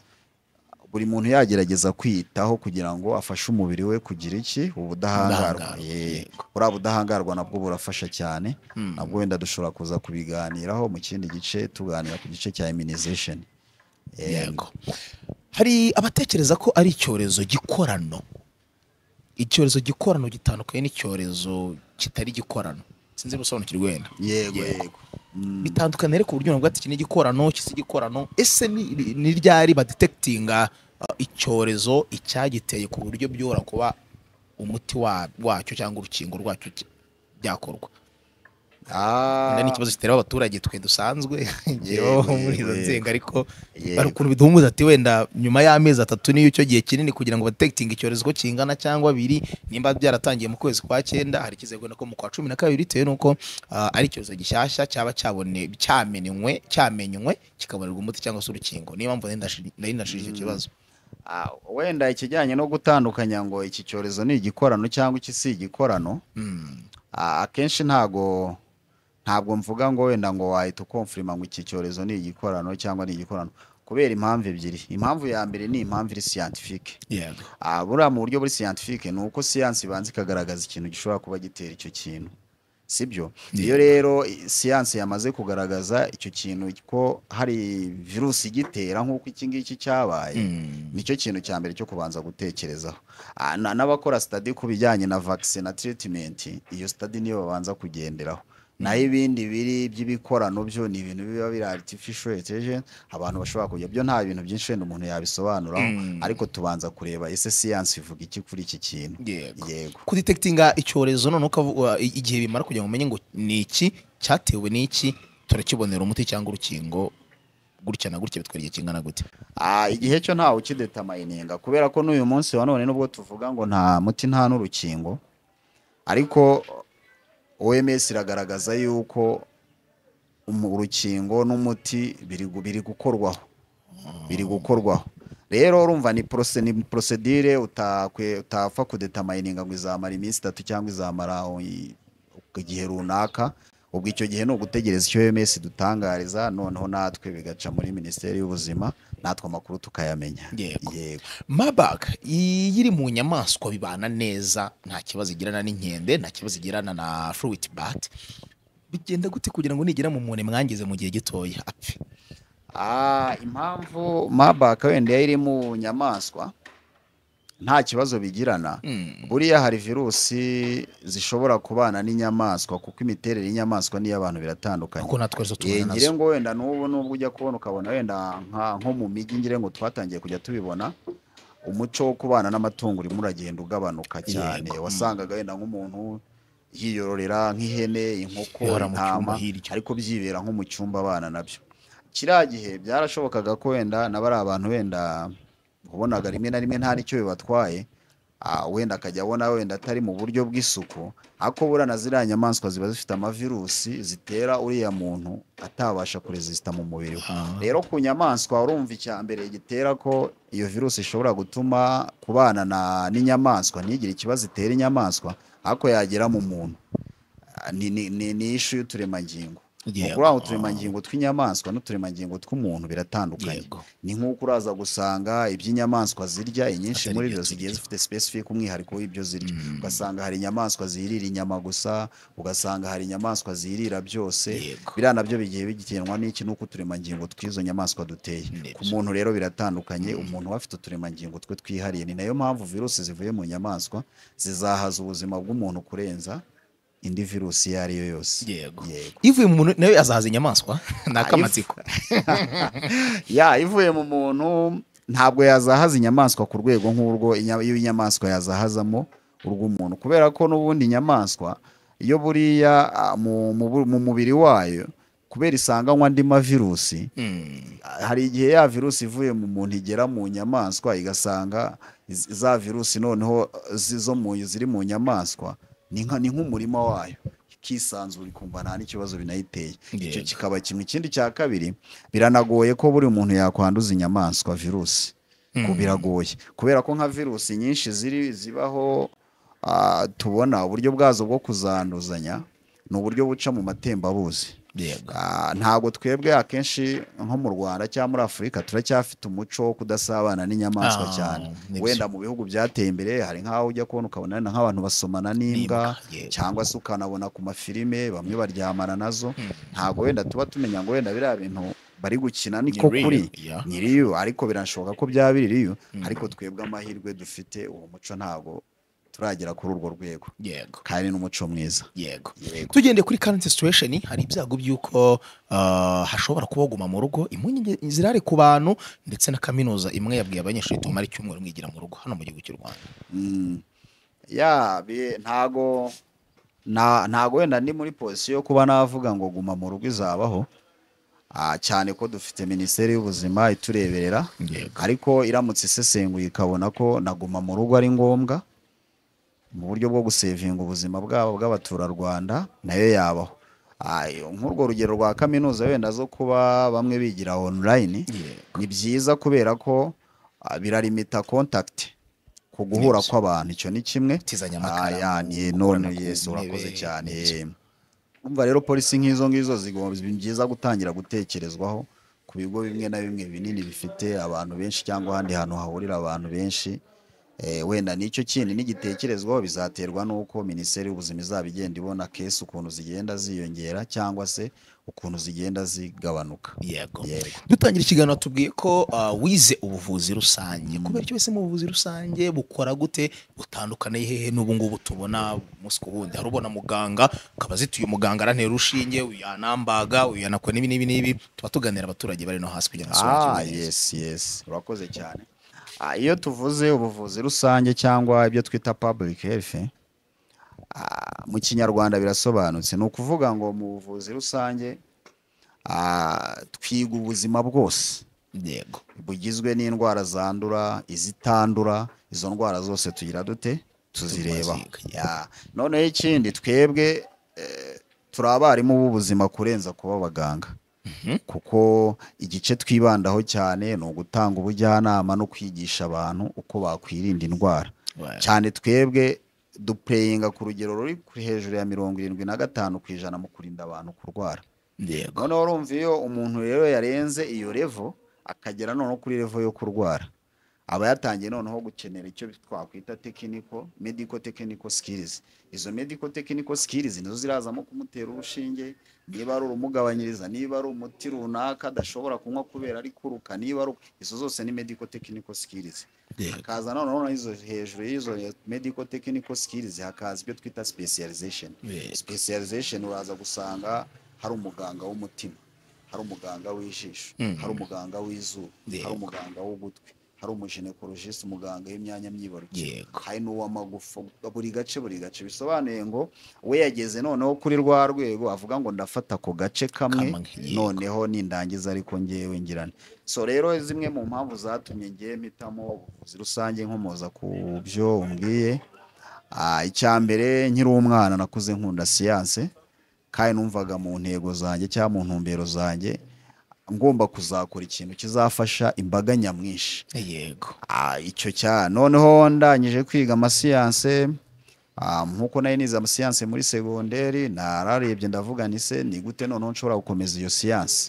buri muntu yagerageza kwiyitaho kugira ngo afashe umubiri we kugira iki ubudahangarwa Ubudahangarwa, Eh, yego. buriya budahangarwa nabwo burafasha cyane nabwo wenda dushobora kuza kubiganiraho mu kindi gice tuganira ku gice cya immunization Eh, yego hari abatekereza ko ari icyorezo gikorano icyorezo gikorano gitandukanye n'icyorezo kitari gikorano sinzi gusobanukirwa wenda yego Yego. yego Mm. bitandukanye rero ku buryo navuga ati iki ni igikorano iki si igikorano ese ni- ni ni ryari badetekitinga uh, icyorezo icyagiteye ku buryo byora kuba umuti wa- wacyo cyangwa urukingo rwacyo ki- byakorwa Ah. Wenda ni ikibazo gitera abaturage twe dusanzwe Yego, ngewe muri izo yego, nzego ariko Yego. hari ukuntu bidumuza ati wenda nyuma y'amezi atatu niyo icyo gihe kinini kugira ngo badetekitinge icyorezo ko kingana cyangwa abiri nimba byaratangiye mu kwezi kwa cyenda hari ikizere wenda ko mu kwa cumi na kabiri bitewe n'uko ah, ari icyorezo gishyashya cyaba cyabone cyamenywe cyamenywe kikabonerwa umuti cyangwa se urukingo niyo mpamvu nari ndashi- nari nashije icyo kibazo Ah, wenda ikijyanye no gutandukanya ngo iki cyorezo ni igikorano cyangwa iki si igikorano Mm, ah, akenshi ntago ntabwo mvuga ngo wenda ngo wahita ukomfirima ngo iki cyorezo ni igikorano cyangwa ni igikorano kubera impamvu ebyiri impamvu ya mbere ni impamvu iri siyantifike yego Ah, buriya mu buryo buri siyantifike ni uko siyansi ibanza ikagaragaza ikintu gishobora kuba gitera icyo kintu sibyo iyo rero i- siyansi yamaze kugaragaza icyo kintu ko hari virusi igitera nk'uko iki ngiki cyabaye Mm, nicyo kintu cya mbere cyo kubanza gutekerezaho Ah, na- n'abakora sitadi ku bijyanye na vaccine na treatment iyo sitadi niyo babanza kugenderaho naho ibindi biri by'ibikorano byo ni ibintu biba biri artificial intelligence abantu bashobora kujya byo nta bintu byinshi wenda umuntu yabisobanuraho Mm. ariko tubanza kureba ese siyansi ivuga iki kuri iki kintu yego yego kudetekitinga icyorezo noneho ukavuga i- igihe bimara kugira ngo umenye ngo ni iki cyatewe n'iki turakibonera umuti cyangwa urukingo gutya na gutya bitwara igihe kingana gute Ah, igihe cyo ntawe ukidetamayininga kubera ko n'uyu munsi wa none nubwo tuvuga ngo nta muti nta n'urukingo ariko OMS iragaragaza yuko umu- urukingo n'umuti biri gu- biri gukorwaho biri gukorwaho rero urumva ni porose ni prosedire utakwe- utapfa kudetamayininga ngo izamara iminsi itatu cyangwa izamara oh, i- igihe runaka ubwo icyo gihe ni ugutegereza icyo OMS idutangariza noneho natwe bigaca muri minisiteri y'ubuzima natwe amakuru tukayamenya Yego. yego mabaga iyi iri mu nyamaswa bibana neza nta kibazo igirana n'inkende nta kibazo igirana na fruit bat bigenda gute kugira ngo nigera mu muntu mwangize mu gihe gitoya apfe Ah, impamvu mabaka wenda yari iri mu nyamaswa nta kibazo bigirana Mm, buriya hari virusi zishobora kubana n'inyamaswa kuko imiterere y'inyamaswa n'iy'abantu biratandukanye kuko natwe arizo Eh, tubona ngire nazo ngo wenda n'ubu n'ubwo ujya kubona ukabona wenda nka- nko mu mijyi ngire ngo twatangiye kujya tubibona umuco wo kubana n'amatungo urimo uragenda ugabanuka cyane Yego. wasangaga wenda nk'umuntu yiyororera nk'ihene inkoko Yora mu cyumba intama hirya. ariko byibera nko mu cyumba abana nabyo kiriya gihe byarashobokaga ko wenda na bariya bantu wenda wabonaga rimwe na rimwe nta n'icyo bibatwaye ah, wenda akajya abona wenda atari mu buryo bw'isuku ariko burana ziriya nyamaswa ziba zifite amavirusi zitera uriya muntu atabasha kurezisita mu mubiri we rero ku nyamaswa urumva icya mbere gitera ko iyo virusi ishobora gutuma kubana na- n'inyamaswa ntigire ikibazo itera inyamaswa ariko yagera mu muntu Ah, ni- ni- ni ni ishu y'uturemangingo Yego. ni ukuri aho uturemangingo tw'inyamaswa n'uturemangingo tw'umuntu biratandukanye Yego. ni nk'uko uraza gusanga iby'inyamaswa zirya inyinshi Atari muri ibyo zo zigiye turya. zifite specific umwihariko w'ibyo zirya ugasanga hari inyamaswa zirira inyama gusa ugasanga hari inyamaswa zirira byose Yego. biriya nabyo bigiye bigenwa n'iki n'uko uturemangingo tw'izo nyamaswa duteye Nibyo. ku muntu rero biratandukanye umuntu aba afite uturemangingo twe twihariye ni nayo mpamvu virusi zivuye mu nyamaswa zizahaza ubuzima bw'umuntu kurenza indi virusi iyo ari yo yose yego Yego. ivuye mu muntu nawe azahaza inyamaswa ni akamatsiko ya ivuye mu muntu ntabwo yazahaza inyamaswa ku rwego nk'urwo inya- iyo inyamaswa yazahazamo urw'umuntu kubera ko n'ubundi inyamaswa iyo buriya ah, mu, mu, bu- mu mubiri wayo kubera isanganywa andi mavirusi Mm. hari igihe ya virusi ivuye mu muntu igera mu nyamaswa igasanga iz- za virusi noneho eh, zi- zo mu ziri mu nyamaswa ni nka- ni nk'umurima wayo ikisanzura ikumva nta n'ikibazo binayiteye icyo Yego. kikaba kimwe ikindi cya kabiri biranagoye ko buri muntu yakwanduza inyamaswa virusi Ko biragoye kubera ko nka virusi nyinshi ziri zibaho ah, tubona uburyo bwazo bwo kuzanduzanya ni uburyo buca mu matembabuzi yego Ah, ntabwo twebwe akenshi nko mu rwanda cyangwa muri afurika turacyafite umuco wo kudasabana n'inyamaswa Ah, cyane nibyo. wenda mu bihugu byateye imbere hari nk'aho ujya kubona ukabona wenda nk'abantu basomana n'imbwa N'imbwa, yego. cyangwa se ukanabona ku mafilime bamwe baryamana nazo ntabwo wenda tuba tumenya ngo wenda biriya bintu bari gukina niko real, kuri yeah. ni riyo ariko birashoboka ko byaba biri riyo ariko twebwe amahirwe dufite uwo muco ntabwo turagera kuri urwo rwego yego kandi n'umuco mwiza yego Yego. tugendeye kuri current situation hari ibyago by'uko ah, hashobora kuba waguma mu rugo impungenge zirare ku bantu ndetse na kaminuza imwe yabwiye abanyeshuri tumara icyumweru mwigira mu rugo hano mu gihugu cy'u rwanda Mm. ya bi- ntago nta- ntago wenda ndi muri position yo kuba navuga ngo guma mu rugo izabaho Ah, cyane ko dufite minisiteri y'ubuzima itureberera Yego. ariko iramutse isesenguye ikabona ko naguma mu rugo ari ngombwa mu buryo bwo gusevinga ubuzima bwabo bw'abaturarwanda nayo yabaho Ah, nk'urwo rugero rwa kaminuza wenda zo kuba bamwe bigira online ni byiza kubera ko ah, biralimita contact ku guhura Nibyo. kw'abantu icyo ni kimwe Tizanya Ah, amakaramu, ya, ni none gukorana ku yesu urakoze ntebe, cyane nibyo. umva rero polisi nk'izo ngizo zigomba ni byiza gutangira gutekerezwaho ku bigo bimwe na bimwe binini bifite abantu benshi cyangwa ahandi hantu hahurira abantu benshi Eh, wenda nicyo kindi nigitekerezwaho bizaterwa n'uko minisiteri y'ubuzima izaba igenda ibona kesi ukuntu zigenda ziyongera cyangwa se ukuntu zigenda zigabanuka yego Yego. dutangira ikiganiro tubwiye ko ah, wize ubuvuzi rusange kubera icyo wese mu buvuzi rusange bukora gute butandukaniye hehe n'ubu ngubu tubona umunsi ku wundi hari ubona muganga ukaba zituye umuganga arantera urushinge uyu yanambaga uyu yanakora n'ibi n'ibi n'ibi tuba tuganira abaturage bari no hasi kugira ngo ah neza. yes yes urakoze cyane Ah, iyo tuvuze ubuvuzi rusange cyangwa ibyo twita public health ah, mu kinyarwanda birasobanutse ni ukuvuga ngo mu buvuzi rusange ah, twiga ubuzima bwose yego bugizwe n'indwara zandura izitandura izo ndwara zose tugira dute tuzireba Tuziga. Ya. noneho ikindi twebwe eh, turi abarimu b'ubuzima kurenza kuba abaganga kuko igice twibandaho cyane ni ugutanga ubujyanama no kwigisha abantu uko bakwirinda indwara Right. cyane twebwe dupeyinga ku rugero ruri kuri hejuru ya mirongo irindwi na gatanu ku ijana mu kurinda abantu kurwara yego noneho urumva iyo umuntu rero yarenze iyo revo akagera noneho kuri revo yo kurwara aba yatangiye noneho gukenera icyo twakwita tekiniko mediko tekiniko sikirizi izo mediko tekiniko sikirizi nizo zirazamo kumutera urushinge niba ari urumugabanyiriza niba ari umuti runaka adashobora kunywa kubera ari kuruka niba ari izo zose ni mediko tekiniko sikirizi yego hakaza noneho na izo hejuru y'izo medical technical skills hakaza ibyo twita specialization Yego. specialization uraza gusanga hari umuganga w'umutima hari umuganga w'ijisho hari umuganga w'izuru Yego. hari umuganga w'ugutwi hari umujinekorojisi umuganga w'imyanya myibarukiro Yego. hari n'uw'amagufa buri gace buri gace bisobanuye ngo we yageze noneho kuri rwa rwego avuga ngo ndafata ako gace kamwe Kamwe, yego. noneho nindangiza ariko ngewe ngirane so rero zimwe mu mpamvu zatumye ngewe mpitamo ubuvuzi rusange nkomoza ku byo umbwiye Ah, icya mbere nkiri umwana nakuze nkunda siyanse kandi numvaga mu ntego zanjye cyangwa mu ntumbero zanjye ngomba kuzakora ikintu kizafasha imbaga nyamwinshi yego Ah, icyo cya noneho ndangije kwiga amasiyanse ah, nk'uko nari nize amasiyanse muri segonderi nararebye ndavuga nti se ni gute noneho nshobora gukomeza iyo siyanse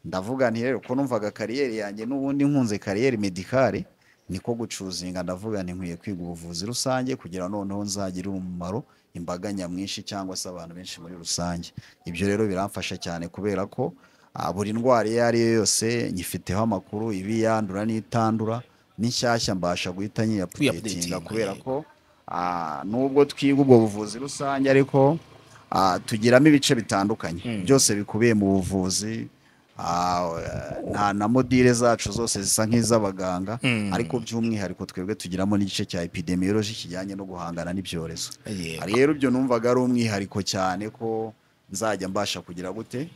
ndavuga nti rero ko numvaga kariyeri yanjye n'ubundi nkunze kariyeri medikare niko gucuzinga ndavuga nti nkwiye kwiga ubuvuzi rusange kugira noneho nzagire umumaro imbaga nyamwinshi cyangwa se abantu benshi muri rusange ibyo rero biramfasha cyane kubera ko ah, buri ndwara iyo ari yo yose nyifiteho amakuru iba iyandura n'itandura n'inshyashya mbasha guhita nyiyapudetinga Kwiupdatinga, kubera yego. ko ah, nubwo twiga ubwo buvuzi rusange ariko ah, tugiramo ibice bitandukanye byose bikubiye mu buvuzi ah, nta na modire zacu zose zisa nk'iz'abaganga ariko by'umwihariko twebwe tugiramo n'igice cya epidemiology kijyanye no guhangana n'ibyorezo yego rero ibyo numvaga ari umwihariko cyane ko nzajya mbasha kugira gute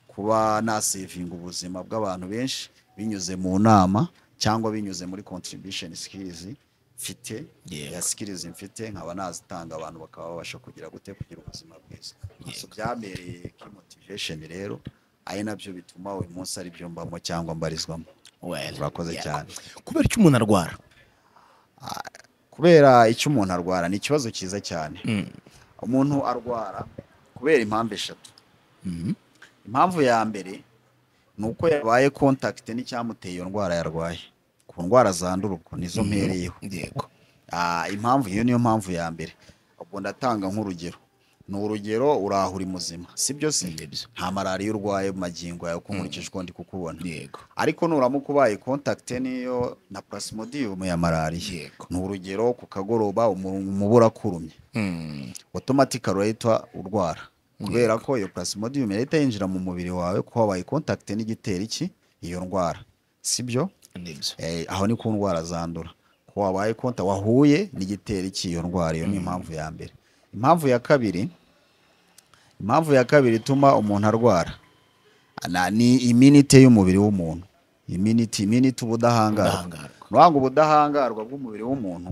kuba nasevinga ubuzima bw'abantu benshi binyuze mu nama cyangwa binyuze muri contribution skills mfite Yego. ya skills mfite nkaba nazitanga abantu bakaba babasha kugira gute kugira ubuzima bwiza so byambereye key motivation rero ari nabyo bituma uyu munsi ari byo mbamo cyangwa mbarizwamo Well, urakoze yeah. cyane kubera icyo umuntu arwara kubera icyo umuntu arwara ni ikibazo cyiza cyane umuntu arwara kubera impamvu eshatu impamvu ya mbere ni uko yabaye kontakite n'icyamuteye iyo ndwara yarwaye ku ndwara zandura ubwo nizo mpereyeho yego Ah, impamvu iyo niyo mpamvu ya mbere ubwo ndatanga nk'urugero ni urugero uraho uri muzima si byo si Nibyo. nta malariya urwaye mu magingo yawe uko nkurikije uko ndi kukubona yego ariko nuramuka ubaye kontakite n'iyo na plasmodium ya malariya Yego. ni urugero ku kagoroba umu- umubu urakurumye Mm. automatic urahita urwara kubera ko iyo plasmodium yahita yinjira mu mubiri wawe ko wabaye contact n'igiteri ki iyo ndwara sibyo Nibyo. eh, aho ni ku ndwara zandura ko wabaye konta wahuye n'igiteri cy'iyo ndwara iyo ni impamvu ya mbere impamvu ya kabiri impamvu ya kabiri ituma umuntu arwara na- ni iminite y'umubiri w'umuntu iminite iminite ubudahangarwa Ubudahangarwa. ni ukuvuga ngo ubudahangarwa bw'umubiri w'umuntu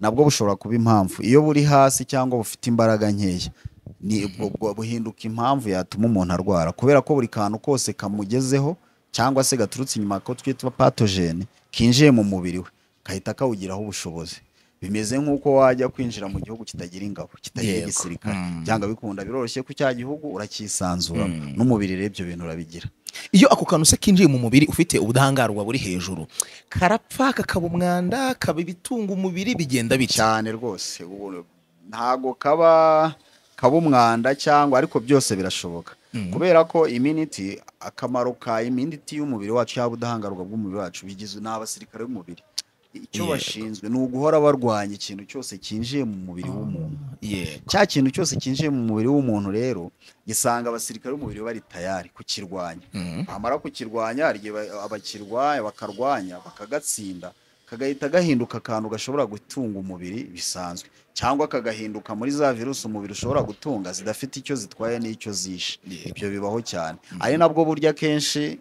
nabwo bushobora kuba impamvu iyo buri hasi cyangwa bufite imbaraga nkeya ni ubwo- ubwo buhinduka impamvu yatuma umuntu arwara kubera ko buri kantu kose kamugezeho cyangwa se gaturutse inyuma ko twitwa patogene kinjiye mu mubiri we gahita kawugiraho ubushobozi bimeze nk'uko wajya kwinjira mu gihugu kitagira ingabo kitagira Yego. igisirikare Mm. byanga bikunda biroroshye ko cya gihugu uracyisanzuramo n'umubiri rero ibyo bintu urabigira iyo ako kantu se kinjiye mu mubiri ufite ubudahangarwa buri hejuru karapfa kakaba umwanda kaba ibitunga umubiri bigenda bitya cyane rwose ubu ntago kaba kaba umwanda cyangwa ariko byose birashoboka kubera ko iminiti akamaro ka iminiti y'umubiri wacu cyangwa ubudahangarwa bw'umubiri wacu bigizwe n'abasirikare b'umubiri icyo Yego. bashinzwe ni uguhora barwanya ikintu cyose cyinjiye mu mubiri w'umuntu yego cya kintu cyose cyinjiye mu mubiri w'umuntu rero gisanga abasirikare b'umubiri bari tayari kukirwanya bamara kukirwanya hari igihe ba- abakirwanya bakarwanya bakagatsinda kagahita gahinduka akantu gashobora gutunga umubiri bisanzwe cyangwa kagahinduka muri za virusi umubiri ushobora gutunga zidafite icyo zitwaye n'icyo zishe Yego. ibyo bibaho cyane ari nabwo burya akenshi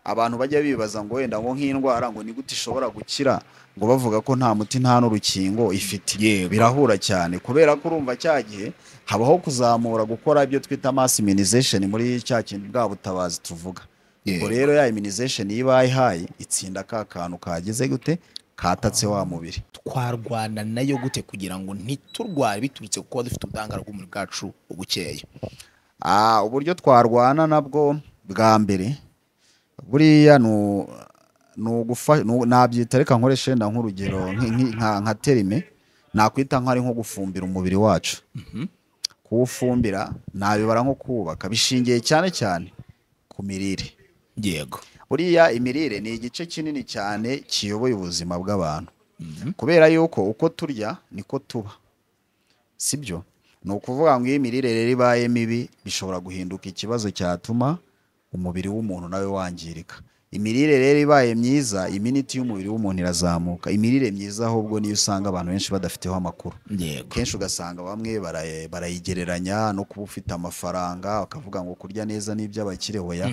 abantu bajya bibaza ngo wenda ngo nk'indwara ngo ni gute ishobora gukira ngo bavuga ko nta muti nta n'urukingo ifite Yego. birahura cyane kubera ko urumva cya gihe habaho kuzamura gukora ibyo twita mass immunization muri cya kintu bwa butabazi tuvuga ubwo Yego. rero ya immunization iyo ibaye ihaye itsinda ka kantu kageze gute katatse wa mubiri twarwana nayo gute kugira ngo ntiturware biturutse ku kuba dufite ubudahangarwa bw'umubiri bwacu bukeya Ah, uburyo twarwana nabwo bwa mbere buriya ni u- ni ugufa- ni u- nabyita reka nkoreshe wenda nk'urugero nki- nki- nka nka terime nakwita nk'ari nko gufumbira umubiri wacu kuwufumbira nabibara nko kuwubaka bishingiye cyane cyane ku mirire yego buriya imirire ni igice kinini cyane kiyoboye ubuzima bw'abantu kubera yuko uko turya niko tuba sibyo ni ukuvuga ngo iyo imirire rero ibaye mibi bishobora guhinduka ikibazo cyatuma umubiri w'umuntu nawe wangirika imirire rero ibaye myiza iminiti y'umubiri w'umuntu irazamuka imirire myiza ahubwo niyo usanga abantu benshi badafiteho amakuru yego kenshi ugasanga bamwe baraye- barayigereranya no kuba ufite amafaranga bakavuga ngo kurya neza ni iby'abakire hoya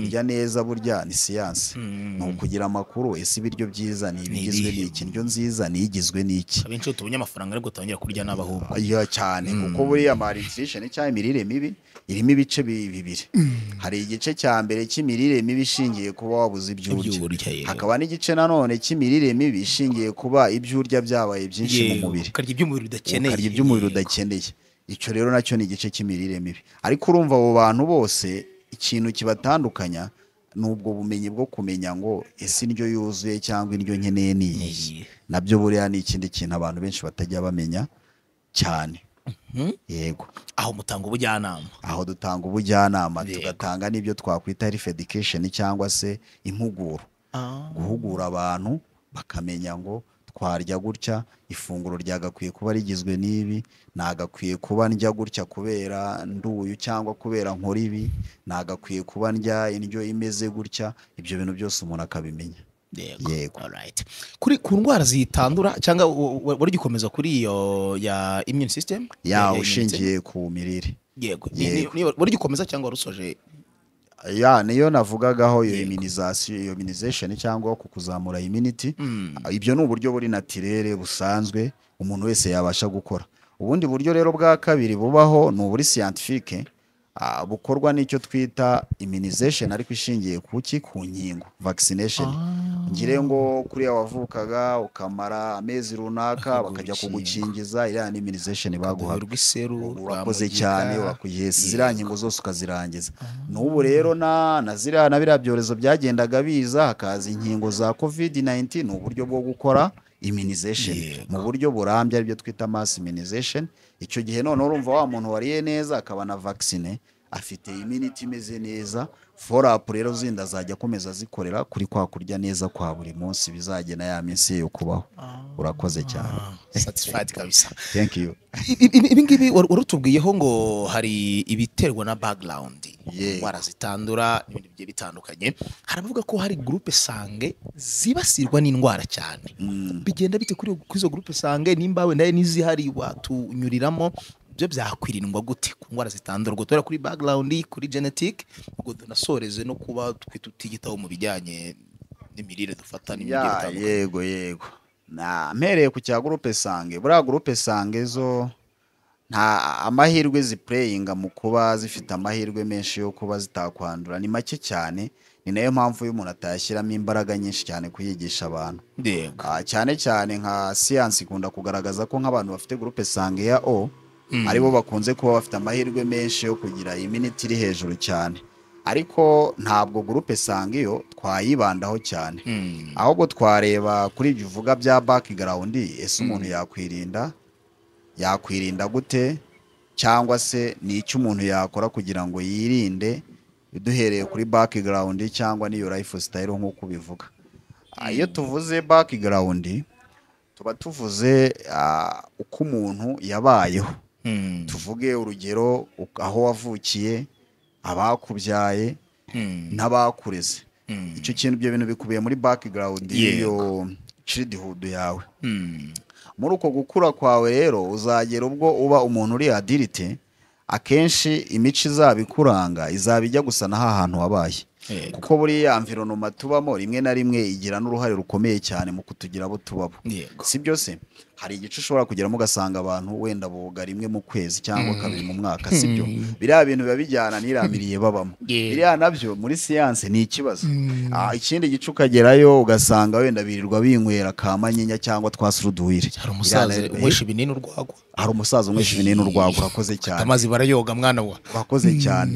kurya neza burya ni siyansi ni ukugira amakuru ese ibiryo byiza ni ibigizwe ibihe. n'iki indyo nziza ni igizwe n'iki abenshi iyo tubonye amafaranga ariko tangira kurya nabi ahubwo iya cyane kuko buriya malnutrition cyangwa imirire mibi irimo ibice bi- bibiri hari igice cya mbere cy'imirire mibi ishingiye kuba wabuze ibyo Ibyo urya urya, yego. hakaba n'igice nanone cy'imirire mibi ishingiye kuba ibyo urya byabaye byinshi mu Yego, mubiri ukarya iby'umubiri udakeneye ukarya iby'umubiri Yego. udakeneye icyo rero nacyo ni igice cy'imirire mibi ariko urumva abo bantu bose ikintu kibatandukanya ni ubwo bumenyi bwo kumenya ngo ese indyo yuzuye cyangwa indyo nkeneye ni iyi Iyi. nabyo buriya ni ikindi kintu abantu benshi batajya bamenya cyane yego aho mutanga ubujyanama aho dutanga ubujyanama Yego. tugatanga n'ibyo twakwita health education cyangwa se impuguro guhugura abantu bakamenya ngo twarya gutya ifunguro ryagakwiye kuba rigizwe n'ibi nagakwiye kuba ndya gutya kubera nduyu cyangwa kubera nkora ibi nagakwiye kuba ndya indyo imeze gutya ibyo bintu byose umuntu akabimenya yego Yego. alright. kuri ku ndwara zitandura cyangwa u- u- wari ugikomeza kuri iyo ya immune system ya immunity? ushingiye ku mirire yego Ni- ni- Yego. ni- wari ugikomeza cyangwa wari usoje ya niyo navugagaho iyo Yego. immunization iyo immunization cyangwa ku kuzamura immunity Mm. ibyo ni uburyo buri natirere busanzwe umuntu wese yabasha gukora ubundi buryo rero bwa kabiri bubaho ni uburi scientifique ah, bukorwa n'icyo twita immunization ariko ishingiye ku ki ku nkingo vaccination ngire ngo kuriya wavukaga ukamara amezi runaka Bakaguha bakajya urukingo. kugukingiza iriya ni immunization baguhaga urwa iseru urakoze rwa mugiga. cyane wakugeze ziriya nkingo zose ukazirangiza n'ubu rero na na ziriya na biriya byorezo byagendaga biza hakaza inkingo za covid 19 ni uburyo bwo gukora immunization Yego. mu buryo burambye aribyo twita mass immunization icyo gihe none urumva wa muntu wariye neza akaba na vaccine afite immunity imeze neza follow up rero zindi azajya akomeza azikorera kuri kwa kurya neza kwa buri munsi bizagena ya minsi ye yo kubaho urakoze cyane Ah, satisfied kabisa thank you I- i- ibi ngibi wari wari utubwiyeho ngo hari ibiterwa na background Yego. indwara zitandura n'ibindi bigiye bitandukanye hari abavuga ko hari groupe sange zibasirwa n'indwara cyane bigenda bite kuri kuri izo groupe sange nimba wenda hari n'izihari watunyuriramo byo byakwirindwa gute ku ndwara zitandura ubwo tubera kuri background kuri genetic ubwo tunasoreze no kuba twe tutigitaho mu bijyanye n'imirire dufata n'ibindi bigiye Ya, bitandukanye yego yego na mpereye ku cya gurupe sange buriya gurupe sange zo nta amahirwe zipureyinga mu kuba zifite amahirwe menshi yo kuba zitakwandura ni make cyane ni nayo mpamvu iyo umuntu atayashyiramo imbaraga nyinshi cyane kuyigisha abantu yego Ah, cyane cyane nka siyansi ikunda kugaragaza ko nk'abantu bafite gurupe sange ya o aribo bakunze kuba bafite amahirwe menshi yo kugira iminiti iri hejuru cyane ariko ntabwo gurupe sange iyo twayibandaho cyane Mm. ahubwo twareba kuri ibyo uvuga bya background ese umuntu yakwirinda yakwirinda gute cyangwa se ni icyo umuntu yakora kugira ngo yirinde duhereye kuri background cyangwa n'iyo life style nk'uko ubivuga Ah, iyo tuvuze background tuba tuvuze ah, uko umuntu yabayeho Mm. tuvuge urugero uk- aho wavukiye abakubyaye Mm. n'abakureze Mm. icyo kintu ibyo bintu bikubiye muri background y'iyo childhood yawe Mm. muri uko gukura kwawe rero uzagera ubwo uba umuntu uri adirite akenshi imico izaba ikuranga izaba ijya gusa na hantu wabaye Yego. kuko buriya environment tubamo rimwe na rimwe igira n'uruhare rukomeye cyane mu kutugira abo tubabo Yego. si byose hari igice ushobora kugeramo ugasanga abantu wenda boga rimwe mu kwezi cyangwa kabiri mu mwaka si byo biriya bintu biba bijyana n'iramiriye babamo Yeah. biriya nabyo muri siyanse ni ikibazo Ah, ikindi gice ukagerayo ugasanga wenda birirwa binywera ka manyinya cyangwa twa suruduwire hari umusaza Biriya na- unywesha ibinini urwagwa hari umusaza umwishe ibinini urwaga urakoze cyane amazi barayoga mwana wa wakoze cyane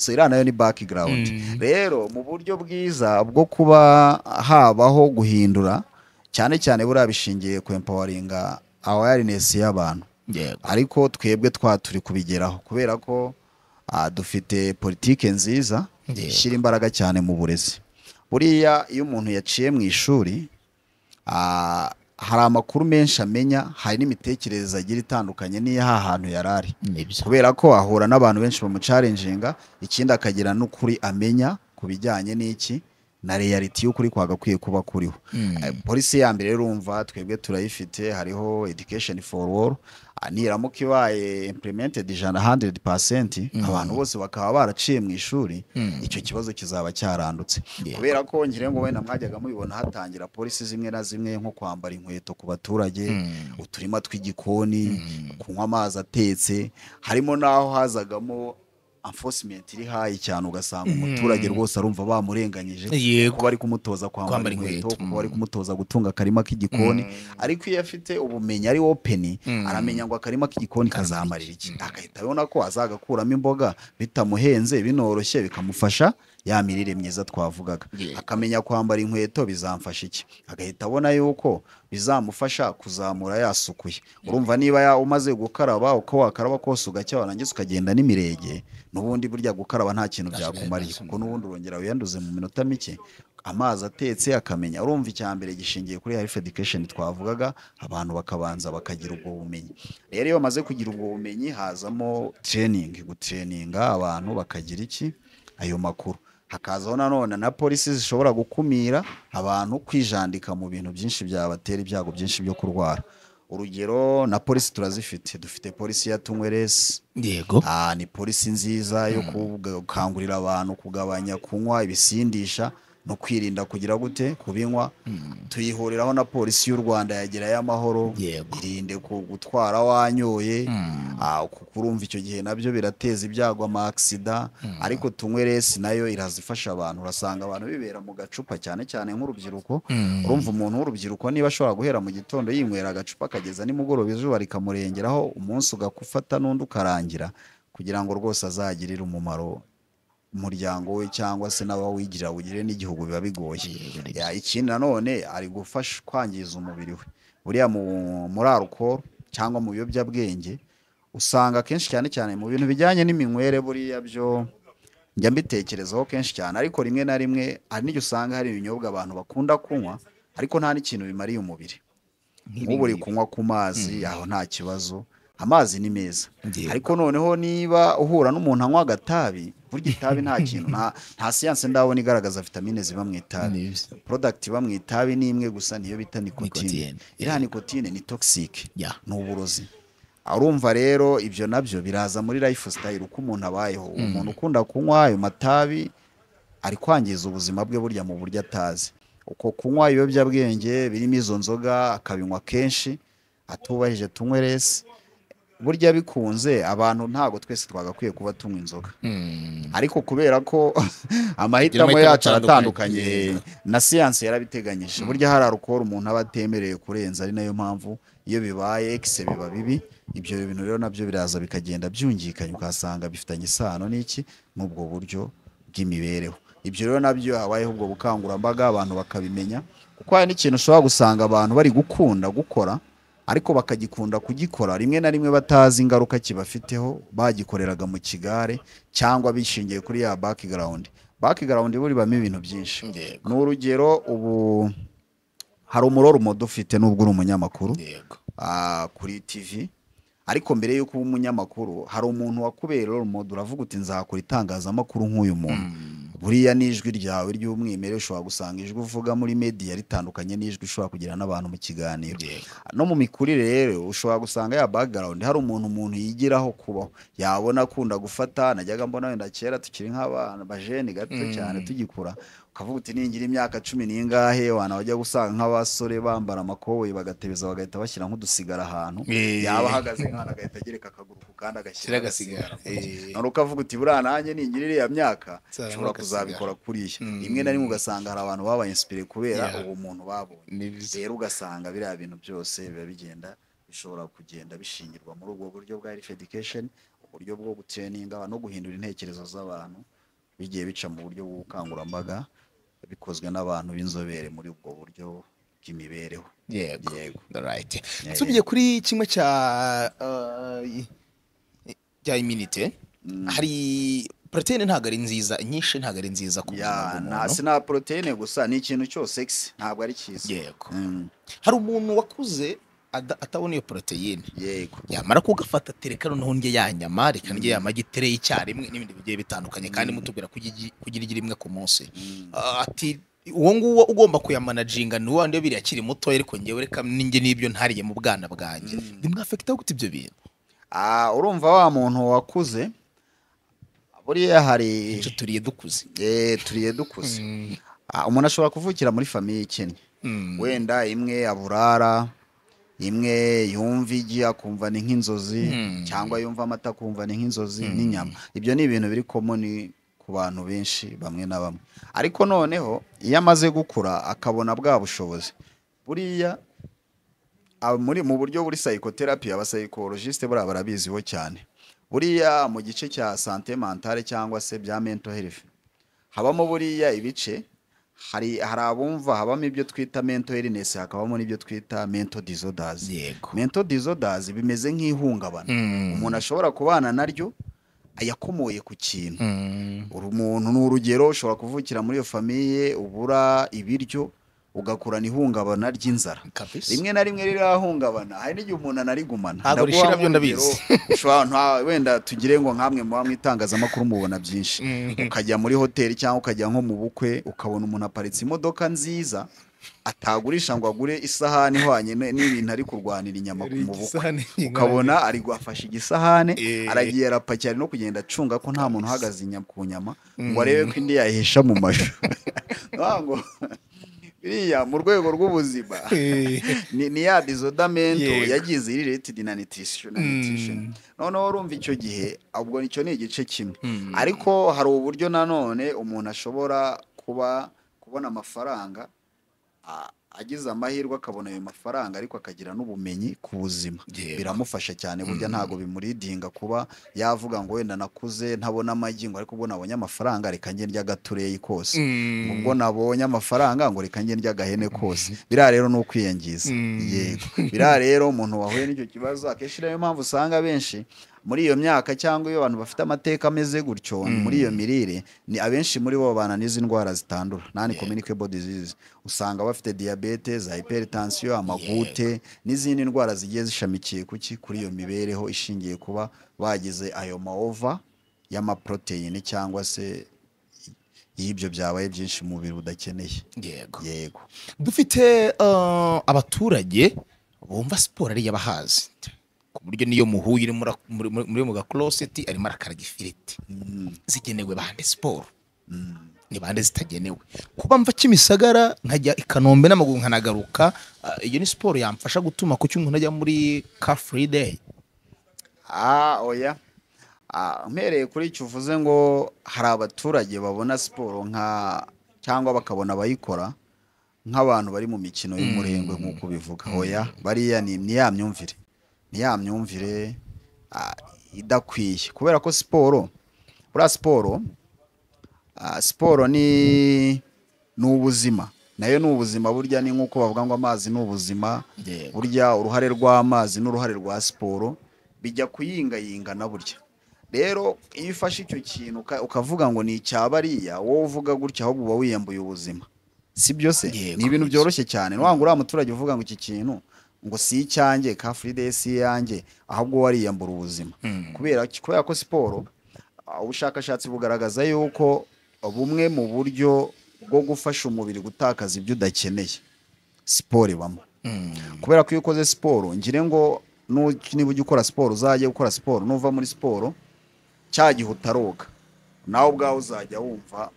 so iriya nayo ni background rero mu buryo bwiza bwo kuba habaho guhindura cyane cyane buriya bishingiye ku empoweringa awareness y'abantu yego ariko twebwe twa turi kubigeraho kubera ko ah, dufite politike nziza Yego. ishyira imbaraga cyane mu burezi buriya iyo umuntu yaciye mu ishuri ah, hari amakuru menshi amenya hari n'imitekerereze agira itandukanye n'iyaha hantu yari ari nibyo kubera ko ahura n'abantu benshi bamucarenjinga ikindi akagira n'ukuri amenya ku bijyanye n'iki na reality y'ukuri kwagakwiye kuba kuriho Eh, polisi ya mbere urumva twebwe turayifite hariho education for all Ah, niramuka ibaye implemented ijana 100 abantu bose bakaba baraciye mu ishuri icyo kibazo kizaba cyarandutse kubera ko ngira ngo wenda mwajyaga mubibona hatangira polisi zimwe na zimwe nko kwambara inkweto ku baturage uturima tw'igikoni kunywa amazi atetse harimo n'aho hazagamo enforcement iri hayi cyane ugasanga umuturage rwose arumva bamurenganyije Yego. kuba bari kumutoza kwambara Kwambara inkweto inkweto, kuba bari kumutoza gutunga akarima k'igikoni ariko iyo afite ubumenyi ari open aramenya ngo akarima k'igikoni kazamarira iki agahita abona ko azagakuramo imboga bitamuhenze binoroshye bikamufasha ya mirire myiza twavugaga Yego. akamenya kwambara inkweto bizamfasha iki agahita abona yuko bizamufasha kuzamura yasukuye urumva niba ya- umaze gukaraba uko wakaraba kose ugacya warangiza ukagenda n'imirenge n'ubundi burya gukaraba nta kintu Ntacyo byakumariye bihendutse. kuko n'ubundi urongera wiyanduze mu minota mike amazi atetse akamenya urumva icya mbere gishingiye kuri health education twavugaga abantu bakabanza bakagira ubwo bumenyi rero iyo bamaze kugira ubwo bumenyi hazamo training gutraininga abantu bakagira iki ayo makuru hakazaho nanone na polisi zishobora gukumira abantu kwijandika mu bintu byinshi byabatera ibyago byinshi byo kurwara urugero na polisi turazifite dufite polisi ya tunyweresi yego Ah, ni polisi nziza yo gukangurira abantu kugabanya kunywa ibisindisha no kwirinda kugira gute kubinywa tuyihuriraho na polisi y'u rwanda yagira y'amahoro Yego. irinde ku- gutwara wanyoye Ah, kuko urumva icyo gihe nabyo birateza ibyago amasida ariko tunyweresi nayo irazifasha abantu urasanga abantu bibera mu gacupa cyane cyane nk'urubyiruko urumva umuntu w'urubyiruko niba ashobora guhera mu gitondo yinywera agacupa akageza nimugoroba izuba rikamurengeraho umunsi ugakufata n'undi ukarangira kugira ngo rwose azagirire umumaro umuryango we cyangwa se n'abawugira wigirire n'igihugu biba bigoye Ya, ikindi nanone ari gufasha kwangiza umubiri we buriya mu- muri arukoro cyangwa mu biyobyabwenge usanga akenshi cyane cyane mu bintu bijyanye n'iminywere buriya byo njya mbitekerezaho kenshi cyane ariko rimwe na rimwe hari n'igihe usanga hari ibinyobwa abantu bakunda kunywa ariko nta n'ikintu bimariye umubiri nk'ubu uri kunywa ku mazi aho nta kibazo amazi ni meza Yego. ariko noneho niba uhura n'umuntu anywa agatabi burya itabi nta kintu nta- nta siyanse ndabona igaragaza vitamine ziba mu itabi product iba mu itabi ni imwe gusa niyo bita nikotine Nikotine, iriya nikotine ni toxic Yeah. ni uburozi arumva rero ibyo nabyo biraza muri life style uko umuntu abayeho umuntu ukunda kunywa ayo matabi ari kwangiza ubuzima bwe burya mu buryo atazi uko kunywa ibiyobyabwenge birimo izo nzoga akabinywa kenshi atubahije tunywe resi burya bikunze abantu ntabwo twese twagakwiye kuba tunywa inzoga ariko kubera ko amahitamo Amahitamo yacu atandukanye. aratandukanye na siyanse yarabiteganyije burya hari arukoro umuntu aba atemerewe kurenza ari nayo mpamvu iyo bibaye ekise biba bibi ibyo bintu rero nabyo biraza bikagenda byungikanya ukasanga bifitanye isano n'iki n'ubwo buryo bw'imibereho ibyo rero nabyo habayeho ubwo bukangurambaga abantu bakabimenya kuko hari n'ikintu ushobora gusanga abantu bari gukunda gukora ariko bakagikunda kugikora rimwe na rimwe batazi ingaruka kibafiteho bagikoreraga mu kigare cyangwa bishingiye kuri ya background background buribamo ibintu byinshi Yego. ni urugero ubu hari umuroro umodo ufite n'ubwo uri umunyamakuru yego ah, kuri tv ariko mbere y'uko uba umunyamakuru hari umuntu wakubera role model uravuga uti nzakora itangazamakuru nk'uyu muntu buriya n'ijwi ryawe ry'umwimerere ushobora gusanga ijwi uvuga muri media ritandukanye n'ijwi ushobora kugira n'abantu mu kiganiro Yego. no mu mikurire rero ushobora gusanga ya background hari umuntu umuntu yigiraho kubaho yabona akunda gufata najyaga mbona wenda kera tukiri nk'abana bajeni gato cyane tugikura ukavuga uti ningira imyaka cumi n'ingahe abantu bajya gusanga nk'abasore bambara amakoboyi bagatebeza bagahita bashyira nk'udusigara ahantu Eh. yaba ahagaze nk'ahantu agahita agereka akaguru ku kandi agashyira Shyira agasigara. Eh. none ukavuga uti buriya nanjye ningira iriya myaka Nzabona nshobora agasigara. kuzabikora kuriya Mm. rimwe na rimwe ugasanga hari abantu babaye inspire kubera Yeah. uwo muntu babonye Nibyo. rero ugasanga biriya bintu byose biba bigenda bishobora kugenda bishingirwa muri ubwo buryo bwa life education uburyo bwo gutraininga abantu, no guhindura intekerezo z'abantu bigiye bica mu buryo bw'ubukangurambaga bikozwe n'abantu b'inzobere muri ubwo buryo bw'imibereho yego Yego. Alright. Yeah, tugiye kuri kimwe cya uh, cya iminite hari proteine ntabwo ari nziza inyinshi ntabwo ari nziza ku buzima ya nta bw'umuntu sina proteine gusa ni ikintu cyose X ntabwo ari cyiza yego Mm, hari umuntu wakuze ada- atabona iyo proteine yego yamara kugafata tereka noneho ndye ya nyama reka ndye ya magi itereyi icyarimwe n'ibindi bigiye bitandukanye kandi mutubwira ko igi- ko ugira igi rimwe ku munsi Mm. Ah, ati uwo nguwo ugomba kuyamanaginga ni wa biriya akiri mutoya ariko ngewe reka ninjye n'ibyo ntariye mu bwana bwanjye bimwafekitaho gute ibyo bintu Ah, urumva wa muntu wakuze buriya hari icyo turiye dukuze eh, turiye dukuze Ah, umuntu ashobora kuvukira muri famiye ikennye Mm. wenda imwe aburara imwe yumva igi akumva ni nk'inzozi Mm. cyangwa yumva amata akumva ni nk'inzozi n'inyama ibyo ni ibintu biri komoni ku bantu benshi bamwe na bamwe ariko noneho iyo amaze gukura akabona bwa bushobozi buriya aba muri mu buryo buri psychotherapy abasayikorojisite buriya barabiziho cyane buriya mu gice cya sante mentale cyangwa se bya mental health habamo buriya ibice hari hari abumva habamo ibyo twita mental illness hakabamo n'ibyo twita mental disorders yego mental disorders bimeze nk'ihungabana Mm. umuntu ashobora kubana naryo yakomoye ku kintu Mm. uri umuntu ni urugero ushobora kuvukira muri iyo famiye ubura ibiryo ugakurana ihungabana ry'inzara kabisa rimwe na rimwe rirahungabana hari n'igihe umuntu anarigumana Ntabwo Ndaguha rishira byo nk'urugero, ndabizi. ushobora nta- wenda tugire ngo nkamwe muba mu itangazamakuru mubona byinshi Mhm. ukajya muri hoteli cyangwa ukajya nko mu bukwe ukabona umuntu aparitse imodoka nziza atagurisha ngo agure isahani ihwanye n- n'ibintu ari kurwanira inyama ku mu bukwe ukabona ari guhafasha igisahane Eh. aragiye arapakira ari no kugenda acunga ko nta muntu uhagaze inyama ku nyama ngo arebe ko indi yayihesha mu mashu Ndavuga ngo biriya mu rwego rw'ubuzima ni ni ya disodamento Yego. yagize iri retidi na nutrition na nutrition. Mm. noneho urumva icyo gihe ubwo icyo ni igice kimwe Mm. ariko hari uburyo nanone umuntu ashobora kuba kubona amafaranga a- agize amahirwe akabona ayo mafaranga ariko akagira n'ubumenyi ku buzima Yego. biramufasha cyane burya ntabwo bimuridinga kuba yavuga ngo wenda nakuze ntabona amagi ngo ariko ubwo nabonye amafaranga reka njye ndya agatureyi kose ubwo nabonye amafaranga ngo reka njye ndya agahene kose biriya rero ni ukwiyangiza Mm. yego biriya rero umuntu wahuye n'icyo kibazo akenshi niyo mpamvu usanga benshi muri iyo myaka cyangwa iyo abantu bafite amateka ameze gutyo muri iyo mirire ni abenshi muri bo babana n'izi ndwara zitandura nani communicable disease usanga bafite diyabete za hypertension amagute n'izindi ndwara zigiye zishamikiye kuki kuri iyo mibereho ishingiye kuba bagize ayo maova y'amaproteine cyangwa se iyo ibyo byabaye byinshi mu mubiri udakeneye yego yego dufite uh, abaturage bumva siporo ari iy'abahazi ku buryo niyo muhuye uri muri- muri muri mu gakoroseti arimo arakaraga ifiriti zigenewe bande siporo ni bande zitagenewe kuba mva kimisagara nkajya i kanombe n'amaguru nkanagaruka ah, iyo ni siporo yamfasha gutuma kuki umuntu ajya muri car free day Ah, oya. Ah, mpereye kuri icyo uvuze ngo hari abaturage babona siporo nka cyangwa bakabona abayikora nk'abantu bari mu mikino y'umurengwe nk'uko ubivuga. Oya, bariya ni ni ya myumvire. Ni ya myumvire ah, idakwiye. Kubera ko siporo, buriya siporo, ah, siporo ni ni ubuzima. Nayo ni ubuzima burya ni nk'uko bavuga ngo amazi ni ubuzima. Yego. burya uruhare rw'amazi n'uruhare rwa siporo bijya kuyingayingana burya rero iyo ufashe icyo kintu uka- ukavuga ngo ni icya bariya wowe uvuga gutya ahubwo uba wiyambuye ubuzima si byo se Yego. ni ibintu byoroshye cyane ni wa ngo uriya muturage uvuga ngo iki kintu ngo si icyanjye ka furide si iyanjye ahubwo wowe wariyambura ubuzima kubera ki- kubera ko siporo ah, ubushakashatsi bugaragaza yuko bumwe mu buryo bwo gufasha umubiri gutakaza ibyo udakeneye siporo ibamo kubera ko iyo ukoze siporo ngire ngo nu- niba ujya ukora siporo uzajya gukora siporo nuva muri siporo cya gihe utaroga nawe ubwawe uzajya wumva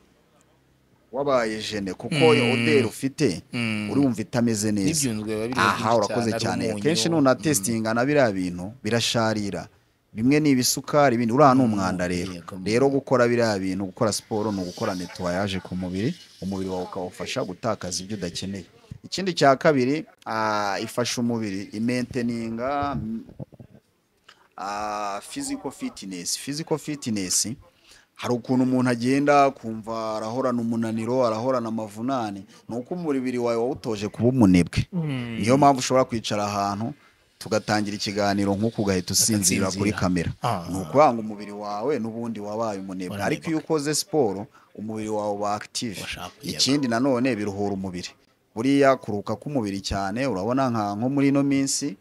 wabaye jene kuko iyo oderi ufite uri wumva itameze neza n'ibyunzwe biba biri aha urakoze cyane akenshi nunatesitinga na biriya bintu birasharira bimwe ni ibisukari ibindi uriya ni umwanda rero yego. rero gukora biriya bintu gukora siporo ni ugukora netuwayaje ku mubiri umubiri wawe ukawufasha gutakaza ibyo udakeneye ikindi cya kabiri ah, ifasha umubiri imenteninga ah, physical fitness physical fitness hari ukuntu umuntu agenda kumva arahorana umunaniro arahorana amavunane ni uko umubiri wawe wawutoje kuba umunebwe niyo mpamvu ushobora kwicara ahantu tugatangira ikiganiro nk'uko ugahita usinzira kuri Ugasinzira. kamera Ah. ni ukuvuga ngo umubiri wawe n'ubundi wabaye umunebwe Uranebwa. ariko iyo ukoze siporo umubiri wawe uba active Urashaka kuyeba. ikindi nanone biruhura umubiri buriya kuruka k'umubiri cyane urabona nka nko muri ino minsi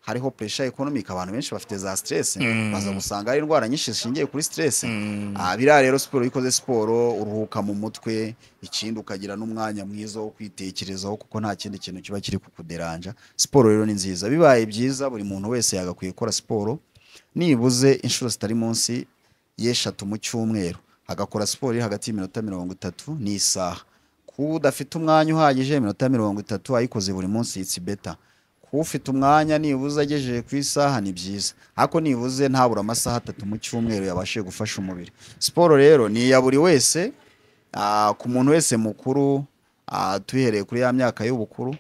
hariho pressure economic abantu benshi bafite za stress baza gusanga ari indwara nyinshi zishingiye kuri stress Ah, biriya rero siporo iyo ukoze siporo uruhuka mu mutwe ikindi ukagira n'umwanya mwiza wo kwitekerezaho kuko nta kindi kintu kiba kiri kukuderanja siporo rero ni nziza bibaye byiza buri muntu wese yagakwiye gukora siporo nibuze inshuro zitari munsi y'eshatu mu cyumweru agakora siporo iri hagati y'iminota mirongo itatu n'isaha kuba udafite umwanya uhagije iminota mirongo itatu ayikoze buri munsi itsi beta kuba ufite umwanya nibuze agejeje ku isaha ni byiza ariko nibuze ntabura amasaha atatu mu cyumweru yabashije gufasha umubiri siporo rero ni iya buri wese ah, ku muntu wese mukuru ah, tuhereye kuri ya myaka y'ubukuru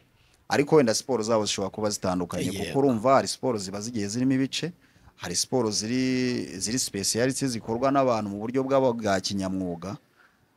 ariko wenda siporo zabo zishobora kuba zitandukanye Yego. kuko urumva hari siporo ziba zigiye zirimo ibice hari siporo ziri ziri speciality zikorwa n'abantu mu buryo bwabo bwa kinyamwuga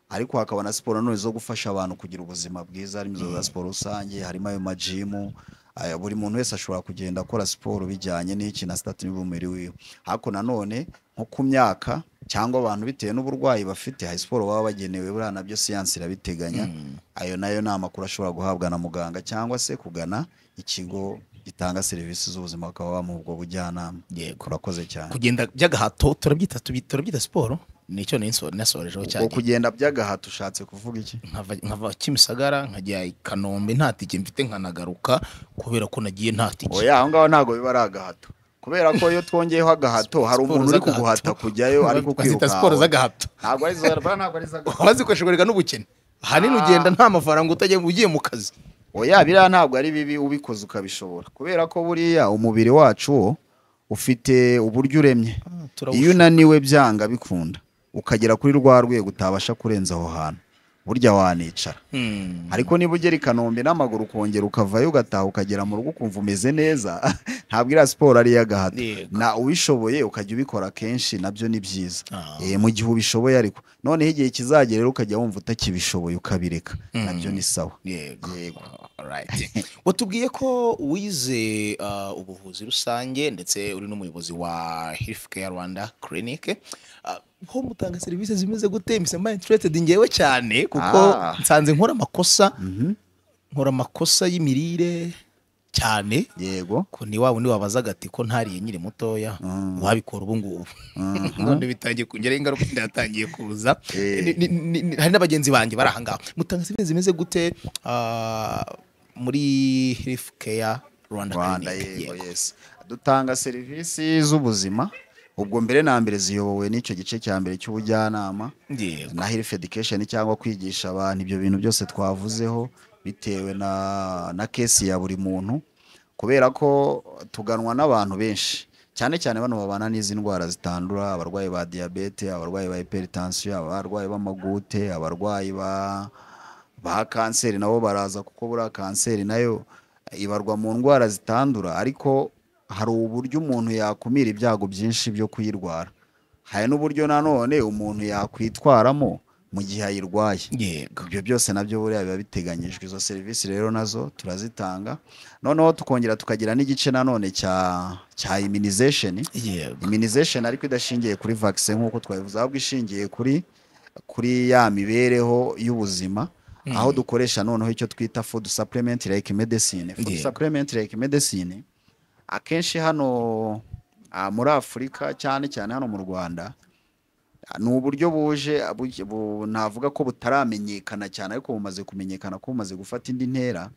ariko hakaba na siporo none zo gufasha abantu kugira ubuzima bwiza harimo izo za siporo rusange harimo ayo majimu aya, buri muntu wese ashobora kugenda akora siporo bijyanye n'iki na sitati n'umubiri wiwe ariko nanone nko ku myaka cyangwa abantu bitewe n'uburwayi bafite hari siporo baba bagenewe buriya nabyo siyansi irabiteganya ayo nayo ni amakuru ashobora guhabwa na muganga cyangwa se kugana ikigo gitanga serivisi z'ubuzima bakaba bamuha ubwo bujyanama Yego. urakoze cyane kugenda by'agahato turabyita tubi- turabyita siporo nicyo naso- nasorejeho cyane ubwo kugenda by'agahato ushatse kuvuga iki nkava nkava kimisagara nkajya i kanombe nta tike mfite nkanagaruka kubera ko nagiye nta tike oya aho ngaho ntabwo biba ari agahato kubera ko iyo twongeyeho agahato hari Siporo umuntu uri z'agahato. kuguhata kujyayo ariko bazita siporo z'agahato ntabwo ari zo- ntabwo ari z'agahato ukaba zikoresherwa n'ubukene ahanini Ah. ugenda nta mafaranga utajya ugiye mu kazi oya biriya ntabwo ari bibi ubikoze ukabishobora kubera ko buriya umubiri wacu wo ufite uburyo uremye iyo unaniwe byanga bikunda ukagera kuri rwa rwego utabasha kurenza aho hantu burya wanicara Hmm. ariko niba ugera i kanombe n'amaguru ukongera ukavayo ugataha ukagera mu rugo ukumva umeze neza ntabwo iriya siporo ari iy'agahato Yego. na ubishoboye ukajya ubikora kenshi nabyo ni byiza Ah. Eh, mu gihe ubishoboye ariko noneho igihe kizagera rero ukajya wumva utakibishoboye ukabireka nabyo ni sawa yego Yego. Alright. watubwiye ko wize uh, ubuvuzi rusange ndetse uri n'umuyobozi wa healthcare rwanda clinic Uh, ho mutanga serivisi zimeze gute mpise mba interested ngewe cyane kuko Ah. nsanze nkora amakosa nkora amakosa y'imirire cyane yego ko ni wa wundi wabazaga ati ko ntariye nkiri mutoya wabikora ubu ngubu none bitangiye kungeraho ingaruka inda yatangiye kuza Eh. Ni- ni- ni- ni- hari n'abagenzi banjye bari ahangaha mutanga serivisi zimeze gute ah, muri health care rwanda rwanda Clinic? yego Yego. yes dutanga serivisi z'ubuzima ubwo mbere na mbere ziyobowe n'icyo gice cya mbere cy'ubujyanama Yego. na health education cyangwa kwigisha abantu ibyo bintu byose twavuzeho bitewe na na kesi ya buri muntu kubera ko tuganwa n'abantu benshi cyane cyane bano babana n'izi ndwara zitandura abarwayi ba diyabete abarwayi ba hypertension abarwayi b'amagute abarwayi ba ba kanseri nabo baraza kuko buriya kanseri nayo ibarwa mu ndwara zitandura ariko hari uburyo umuntu yakumira ibyago byinshi byo kuyirwara hari n'uburyo nanone umuntu yakwitwaramo mu gihe ayirwaye yego ibyo byose nabyo buriya biba biteganyijwe izo serivisi rero nazo turazitanga noneho tukongera tukagira n'igice nanone cya cya immunization yego immunization ariko idashingiye kuri vaccine nk'uko twabivuze ahubwo ishingiye kuri kuri ya mibereho y'ubuzima aho dukoresha noneho icyo twita food supplement like medicine food Yego. supplement like medicine akenshi hano ah, muri afurika cyane cyane hano mu rwanda Ah, ni uburyo buje abu- bu- navuga ko butaramenyekana cyane ariko bumaze kumenyekana ko bumaze gufata indi ntera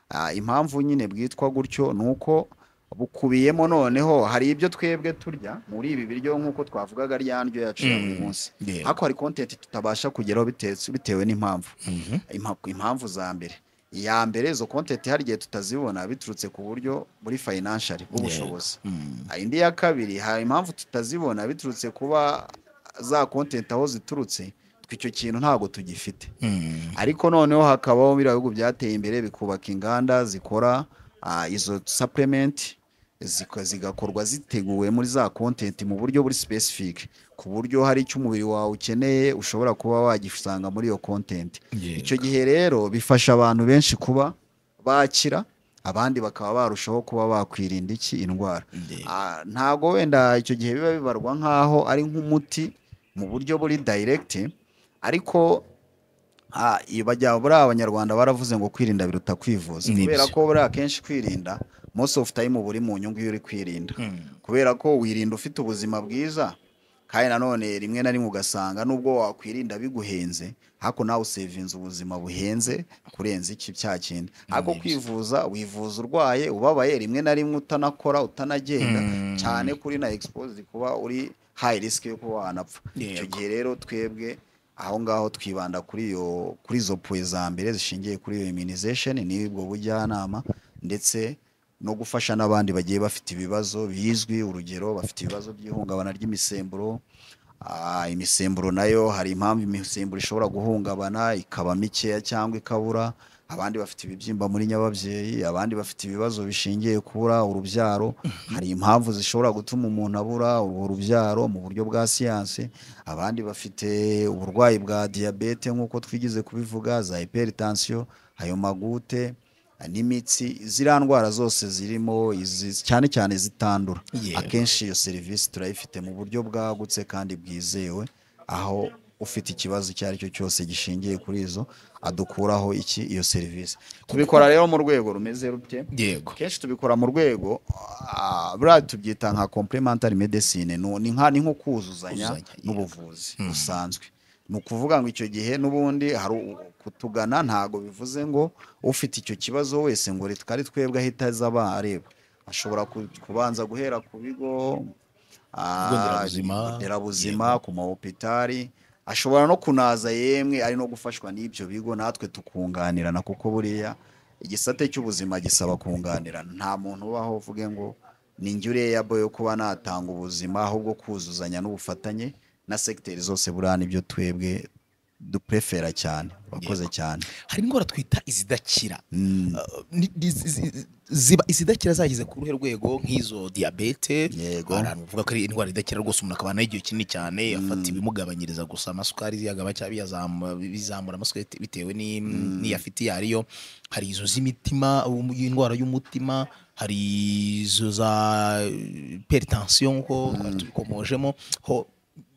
Ah, impamvu nyine bwitwa gutyo ni uko bukubiyemo noneho hari ibyo twebwe turya muri ibi biryo nk'uko twavugaga rya ndyo yacu ya buri Mm, munsi yego. ariko hari kontenti tutabasha kugeraho bitetse- bitewe n'impamvu Impa- impamvu za mbere iya mbere izo kontenti hari igihe tutazibona biturutse ku buryo muri fayinanshari bw'ubushobozi Hmm. Ah, indi ya kabiri hari impamvu tutazibona biturutse kuba za kontenti aho ziturutse twe icyo kintu ntabwo tugifite Hmm. ariko noneho hakabaho biriya bihugu byateye imbere bikubaka inganda zikora ah, izo supplement ziko- zigakorwa ziteguwe muri za content mu buryo buri specific ku buryo hari icyo umubiri wawe ukeneye ushobora kuba wagisanga muri iyo content Yego. icyo gihe rero bifasha abantu benshi kuba bakira abandi bakaba barushaho kuba bakwirinda iki indwara Yego. Ah, ntago wenda icyo gihe biba bibarwa nk'aho ari nk'umuti mu buryo buri direct ariko Ah, iyo bajya buriya abanyarwanda baravuze ngo kwirinda biruta kwivuza Ni kubera byo. ko buriya akenshi kwirinda most of time uba uri mu nyungu iyo uri kwirinda kubera ko wirinda ufite ubuzima bwiza kandi nanone rimwe na rimwe ugasanga nubwo wakwirinda biguhenze ariko nawe usevinze ubuzima buhenze kurenza iki cya kindi ariko byo. kwivuza wivuza urwaye ubabaye rimwe na rimwe utanakora utanagenda Mm. cyane kuri na exposed kuba uri high risk yo kuba wanapfa icyo Yego. gihe rero twebwe aho ngaho twibanda kuri iyo kuri izo puwe za mbere zishingiye kuri iyo immunization n'ubwo bujyanama ndetse no gufasha n'abandi bagiye bafite ibibazo bizwi urugero bafite ibibazo by'ihungabana ry'imisemburo Ah, imisemburo nayo hari impamvu imisemburo ishobora guhungabana ikaba mikeya cyangwa ikabura abandi bafite ibibyimba muri nyababyeyi abandi bafite ibibazo bishingiye kubura urubyaro hari impamvu zishobora gutuma umuntu abura urwo rubyaro mu buryo bwa siyansi abandi bafite uburwayi bwa diyabete nk'uko twigize kubivuga za hypertension ayo magute n'imitsi ziriya ndwara zose zirimo izi- cyane cyane zitandura Yego. akenshi iyo serivisi turayifite mu buryo bwagutse kandi bwizewe aho ufite ikibazo icyo ari cyo cyose gishingiye kuri izo adukuraho iki iyo serivisi tubikora rero mu rwego rumeze rute yego kenshi tubikora mu rwego ah, buriya tubyita nka complementary medicine nu- ni nka- ni nko kuzuzanya Kuzuzanya, yego. n'ubuvuzi busanzwe ni ukuvuga ngo icyo gihe n'ubundi hari u- kutugana ntago bivuze ngo ufite icyo kibazo wese ngo reka ari twebwe ahita aza aba areba ashobora ku- kubanza guhera ku bigo ah, Ibigo nderabuzima. ibigo nderabuzima ku mahopitari ashobora no kunaza yemwe ari no gufashwa n'ibyo bigo natwe tukunganirana kuko buriya igisate cy'ubuzima gisaba kunganirana nta muntu ubaho uvuge ngo ni njye ureyabo yo kuba natanga ubuzima ahubwo kuzuzanya n'ubufatanye na segiteri zose buriya nibyo twebwe duprefera cyane wakoze cyane hari indwara twita izidakira Mm, Uh, ni- ni- zi- zi- ziba izidakira zageze ku ruhe rwego nk'izo diyabete Yego. hari abantu bavuga ko ari indwara idakira rwose umuntu akabana n'igihe kinini cyane afata ibimugabanyiriza gusa amasukari ziyagaba cyangwa biyazamura- bizamura amasukari bite- bitewe ni- n'iyo afite iyo ariyo hari izo z'imitima um, indwara y'umutima hari izo za peritansiyo nk'uko twari tubikomojemo ho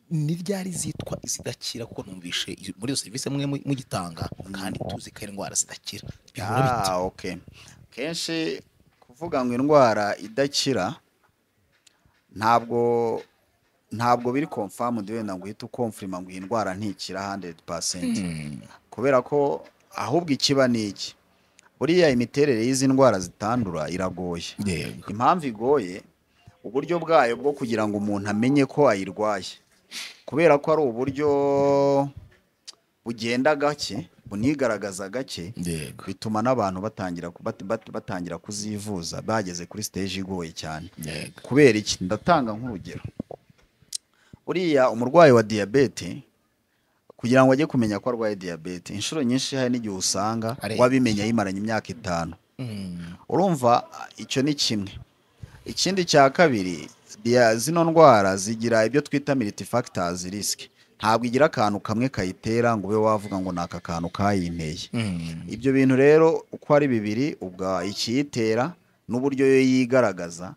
n'iryari zitwa izidakira kuko numvishe izo- muri iyo serivisi mwe mu- mugitanga kandi tuzi ko ari indwara zidakira bihora bite? ah, okay. kenshi kuvuga ngo indwara idakira ntabwo ntabwo biri confirmed wenda ngo uhite ukomfirima ngo iyi ndwara ntikira 100% kubera ko ahubwo ikiba ni iki buriya imiterere y'izi ndwara zitandura iragoye yego impamvu igoye uburyo bwayo bwo kugira ngo umuntu amenye ko ayirwaye kubera ko ari uburyo bugenda gake bunigaragaza gake yego bituma n'abantu batangira ku- bat- bat- batangira kuzivuza bageze kuri siteji igoye cyane yego kubera iki ndatanga nk'urugero uriya umurwayi wa diyabete kugira ngo ajye kumenya ko arwaye diyabete inshuro nyinshi hari n'igihe usanga Areba. wabimenya yimaranye imyaka itanu Mm. urumva ah, icyo ni kimwe ikindi cya kabiri dia- zino ndwara zigira ibyo twita miriti fagitazi risiki ntabwo igira akantu kamwe kayitera ngo ube wavuga ngo ni aka kantu kayinteye Mm. ibyo bintu rero uko ari bibiri ubwa ikiyitera n'uburyo yo yigaragaza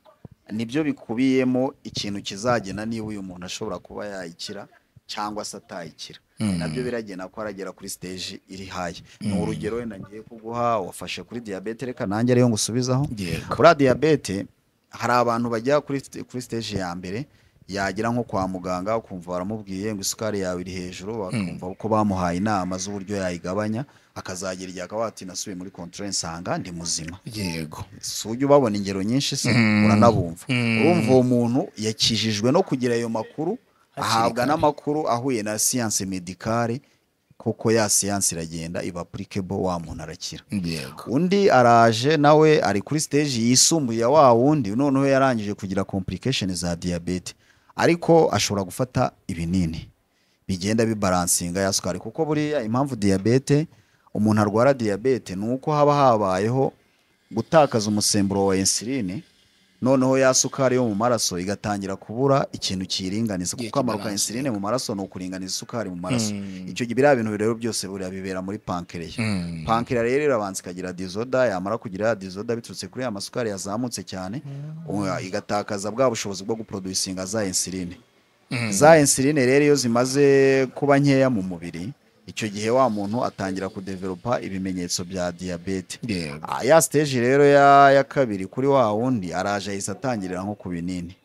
nibyo bikubiyemo ikintu kizagena niba uyu muntu ashobora kuba yayikira cyangwa se atayikira Mm. nabyo biragena ko aragera kuri siteji iri haye ni urugero wenda ngiye kuguha wafashe kuri diyabete reka nanjye ariyo ngusubizaho yego kuri diyabete hari abantu bajya kuri st- kuri siteji ya mbere yagera nko kwa muganga ukumva baramubwiye ngo isukari yawe iri hejuru bakumva ko bamuhaye inama z'uburyo yayigabanya akazagera igihe akaba ati nasubiye muri kontorore nsanga ndi muzima yego si ujya ubabona ingero nyinshi se Mm. uranabumva Mm. urumva uwo muntu yakijijwe no kugira ayo makuru Hakiri ahabwa kare. n'amakuru ahuye na siyanse medikare kuko ya siyanse iragenda iba apurikebo wa muntu arakira yego undi araje nawe ari kuri siteji yisumbuye ya wa wundi noneho yarangije kugira kompurikesheni za diyabete ariko ashobora gufata ibinini bigenda bibaransinga ya sukari kuko buriya impamvu diyabete umuntu arwara diyabete ni uko haba habayeho gutakaza umusemburo wa insuline noneho ya sukari yo mu maraso igatangira kubura ikintu kiyiringaniza Igihe kuko akamaro ka kibaransinga. insuline mu maraso ni ukuringaniza isukari mu maraso Mm. icyo gihe biriya bintu rero byose buriya bibera muri pankereya Mm. pankira rero irabanza ikagira dizoda yamara kugira dizoda biturutse kuri ya masukari yazamutse cyane uwa- igatakaza bwa bushobozi bwo guproducinga za insuline Mm. za insuline rero iyo zimaze kuba nkeya mu mubiri icyo gihe wa muntu atangira kudevelopa ibimenyetso bya diyabete Yego. Ah, ya siteji rero ya, ya kabiri kuri wa wundi araje ahise atangirira nko ku binini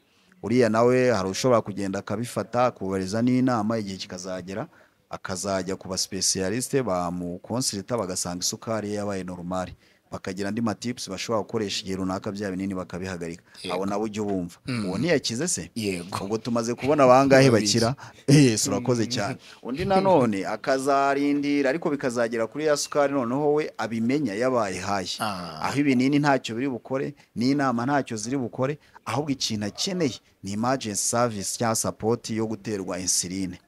uriya nawe hari ushobora kugenda akabifata akubariza n'inama igihe kikazagera akazajya ku basipesiyalisite bamukonsirita bagasanga isukari ye yabaye normal bakagira andi matipusi bashobora gukoresha igihe runaka bya binini bakabihagarika abo nabo ujye ubumva uwo ntiyakize se Yego. ubwo tumaze kubona abangahe Babiri. bakira Eh, si urakoze cyane undi nanone akazarindira ariko bikazagera kuri ya sukari noneho we abimenya yabaye hayi Ah. aho ibinini ntacyo biri bukore n'inama ntacyo ziri bukore ahubwo ikintu akeneye ni emergency service cyangwa sapoti yo guterwa insuline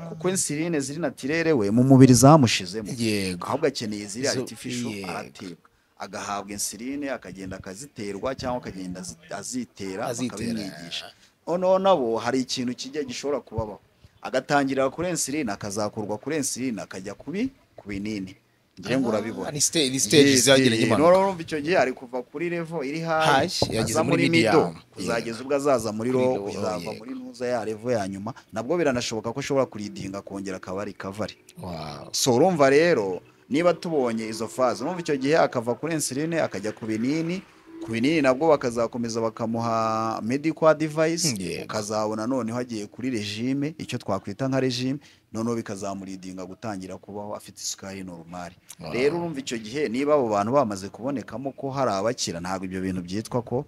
kuko insuline ziri natirere we mu mubiri zamushizemo Yego. ahubwo akeneye ziri Zo- artificial yego. aratebwa agahabwa insuline akagenda akaziterwa cyangwa akagenda azi- azitera Azitera. bakabimwigisha noneho nabo hari ikintu kijya gishobora kubabaho agatangirira kuri insuline akazakurwa kuri insuline akajya kubi ku binini ngira ngo urabibona Ni stage ni stage zageranye impanuka. urumva icyo gihe ari kuva kuri revo iri High, hayi yageze aza muri muri medium. mido Yego. kuzageza ubwo azaza muri Kuri ro low, kuzava yego. muri ntuza ya revo ya nyuma nabwo biranashoboka ko ashobora kuridinga akongera akaba ari kavari Wow. so urumva rero niba tubonye izo faze urumva icyo gihe akava kuri insuline akajya ku binini ku binini nabwo bakazakomeza bakamuha medical device Yego. ukazabona noneho agiye kuri regime icyo twakwita nka regime noneho bikazamuridinga gutangira kubaho afite isukari normali Wow. rero urumva icyo gihe niba abo bantu bamaze kubonekamo ko hari abakira ntabwo ibyo bintu byitwa ko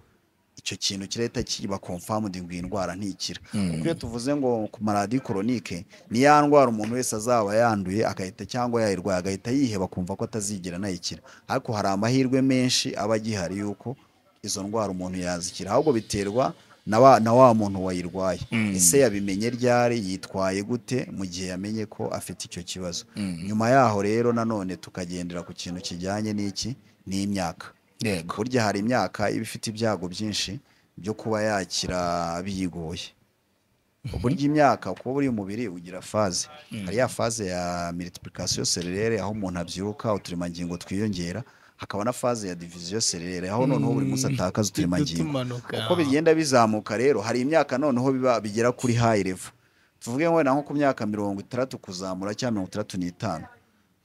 icyo kintu kirahita kiba confirmed ngo iyi ndwara ntikira kuko iyo tuvuze ngo ku maradi koronike ni ya ndwara umuntu wese azaba yanduye agahita cyangwa yayirwaye agahita yiheba kumva ko atazigera anayikira ariko hari amahirwe menshi aba agihari yuko izo ndwara umuntu yazikira ahubwo biterwa na wa, na wa muntu wayirwaye ese yabimenye ryari yitwaye gute mu gihe yamenye ko afite icyo kibazo nyuma yaho rero nanone tukagendera ku kintu kijyanye n'iki n'imyaka Yego. burya hari imyaka iba ifite ibyago byinshi byo kuba yakira biyigoye burya imyaka kuba buri umubiri ugira faze hari ya faze ya multiplication serere aho umuntu abyiruka uturemangingo twiyongera hakaba na faze ya division serere aho noneho buri munsi atakaza uturemangingo uko bigenda bizamuka rero hari imyaka noneho biba bigera kuri high level tuvuge ngo wenda nko ku myaka mirongo itandatu kuzamura cyangwa mirongo itandatu n'itanu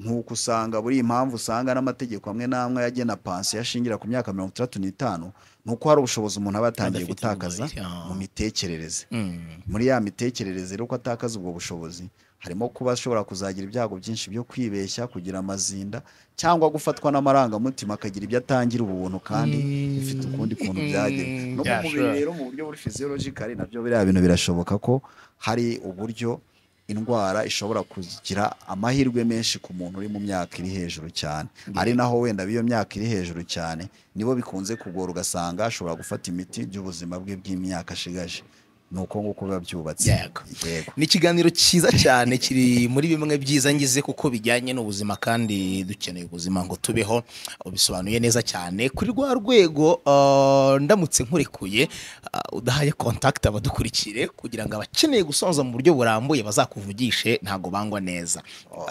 nk'uko usanga buri impamvu usanga n'amategeko amwe n'amwe agena pansiyo ashingira ku myaka mirongo itandatu n'itanu ni uko hari ubushobozi umuntu aba yatangiye Adafite gutakaza ubushobozi, ah. mu mitekerereze Mm. muri ya mitekerereze rero uko atakaza ubwo bushobozi harimo kuba ashobora kuzagira ibyago byinshi byo kwibeshya kugira amazinda cyangwa gufatwa n'amarangamutima akagira ibyo atangira ubuntu kandi bifite ukundi kuntu byagera Mm, no mu yeah, mubiri sure. rero mu buryo buri physiologically nabyo biriya bintu birashoboka ko hari uburyo indwara ishobora kugira amahirwe menshi ku muntu uri mu myaka iri hejuru cyane ari naho wenda b'iyo myaka iri hejuru cyane nibo bikunze kugora ugasanga ashobora gufata imiti by'ubuzima bwe bw'imyaka ashigaje ni uko nguko biba byubatse Yego. yego ni ikiganiro cyiza cyane kiri muri bimwe byiza ngize kuko bijyanye n'ubuzima kandi dukeneye ubuzima ngo tubeho ubisobanuye neza cyane kuri rwa rwego ah, ndamutse nkurekuye ah, udahaye kontakiti abadukurikire kugira ngo abakeneye gusonza mu buryo burambuye bazakuvugishe ntabwo bangwa neza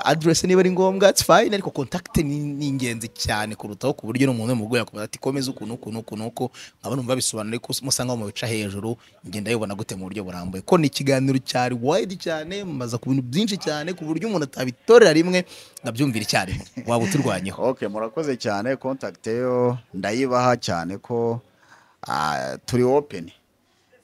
aderesi niba ari ngombwa it's fine ariko kontakiti ni ni ingenzi cyane kurutaho ku buryo n'umuntu w'umugore yakubwira ati komeza ukuntu ukuntu ukuntu uko nkaba numva bisobanura ariko musanga mu bica hejuru ngenda yibona gute mu buryo burambuye ko ni ikiganiro cyari wide cyane mumaza ku bintu byinshi cyane ku buryo umuntu atabitorera rimwe nkabyumvira icyarimwe waba uturwanyeho ok murakoze cyane contact yo ndayibaha cyane ko ah, turi open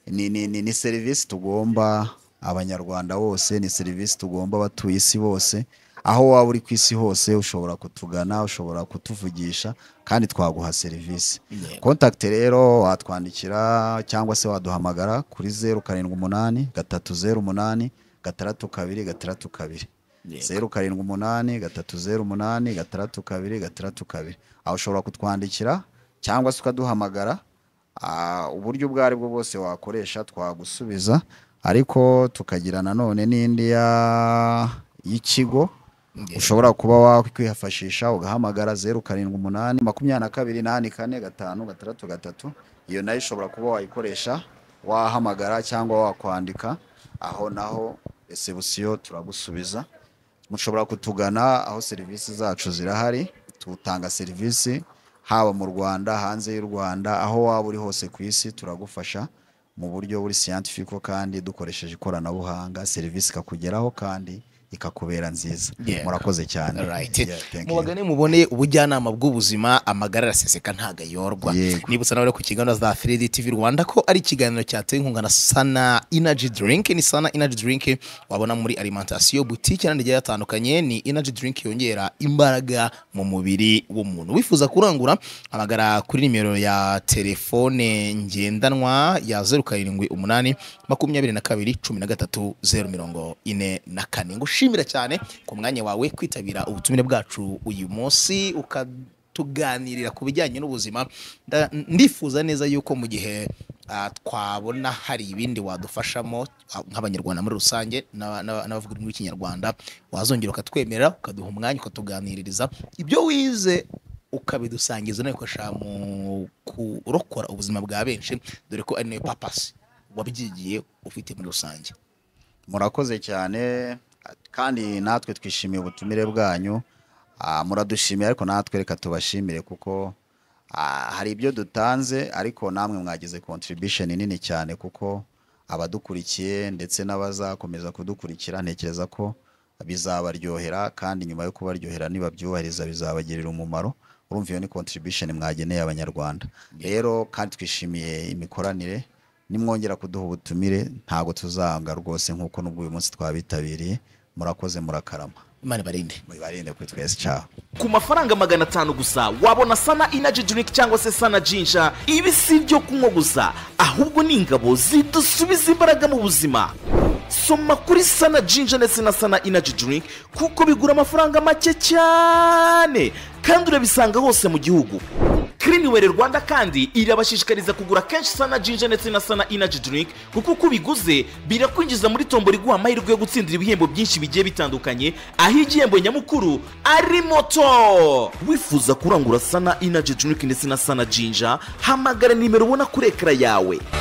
ni, ni, ni, ni serivisi tugomba abanyarwanda bose ni serivisi tugomba abatuye isi bose aho waba uri ku isi hose ushobora kutugana ushobora kutuvugisha kandi twaguha serivisi Yego. contact rero watwandikira cyangwa se waduhamagara kuri zeru karindwi umunani gatatu zeru umunani gatandatu kabiri gatandatu kabiri zeru karindwi umunani gatatu zeru umunani gatandatu kabiri gatandatu kabiri aho ushobora kutwandikira cyangwa se ukaduhamagara Ah, uburyo ubwo ari bwo bwose wakoresha twagusubiza ariko tukagira nanone n'indi ya- y'ikigo ushobora kuba wakwifashisha ugahamagara zeru karindwi umunani makumyabiri na kabiri inani kane gatanu gatandatu gatatu iyo nayo ushobora kuba wayikoresha wahamagara cyangwa wakwandika aho naho resebusiyo turagusubiza mushobora kutugana aho serivisi zacu zirahari tutanga serivisi haba mu rwanda hanze y'u rwanda aho waba uri hose ku isi turagufasha mu buryo buri siyantifiko kandi dukoresheje ikoranabuhanga serivisi ikakugeraho kandi ikakubera nziza Yeah. murakoze cyane Right. Yeah, thank you. mubagane mubone ubujyanama bw'ubuzima amagara araseseka ntago ayorwa Yego. nibutsa nawe ku kiganiro za 3D TV Rwanda ko ari ikiganiro cyatewe inkunga na Sana Energy Drink ni Sana Energy Drink wabona muri alimentation boutique n'andi agiye atandukanye ni Energy Drink yongera imbaraga mu mubiri w'umuntu wifuza kurangura amagara kuri nimero ya telefone ngendanwa ya 078 makumyabiri na kabiri cumi na gatatu zeru mirongo ine na kane ngushimira cyane ku mwanya wawe kwitabira ubutumire bwacu uyu munsi uka tuganirira ku bijyanye n'ubuzima nda- ndifuza neza yuko mu gihe ah, twabona hari ibindi wadufashamo ah, nk'abanyarwanda muri rusange n'aba- n'aba- n'abavuga ururimi rw'ikinyarwanda wazongera ukatwemerera ukaduha umwanya ukatuganiririza ibyo wize ukabidusangiza unabikoresha mu kurokora ubuzima bwa benshi dore ko ari nayo papasi wabyigiye ufite muri rusange murakoze cyane kandi natwe twishimiye ubutumire bwanyu Ah, muradushimiye ariko natwe reka tubashimire kuko ah, hari ibyo dutanze ariko namwe mwagize contribution nini cyane kuko abadukurikiye ndetse n'abazakomeza kudukurikira ntekereza ko bizabaryohera kandi nyuma yo kubaryohera nibabyubahiriza bizabagirira umumaro urumva iyo ni contribution mwageneye abanyarwanda rero kandi twishimiye imikoranire nimwongera kuduha ubutumire ntabwo tuzanga rwose nk'uko n'ubwo uyu munsi twabitabiriye murakoze murakarama imana ibarinde mubarinde kuri twese cyaho ku mafaranga magana atanu gusa wabona sana inaji drink cyangwa se sana jinja ibi si ibyo kunywa gusa ahubwo ni ingabo zidusubiza imbaraga mu buzima soma kuri sana jinja ndetse na sana inaji drink kuko bigura amafaranga make cyane kandi urabisanga hose mu gihugu Cleanwell Rwanda kandi irabashishikariza kugura kenshi sana jinja ndetse na sana energy drink kuko uko ubiguze birakwinjiza muri tombo riguha amahirwe yo gutsindira ibihembo byinshi bigiye bitandukanye aho igihembo nyamukuru ari moto wifuza kurangura sana energy drink ndetse na sana jinja hamagara nimero ubona kuri ekara yawe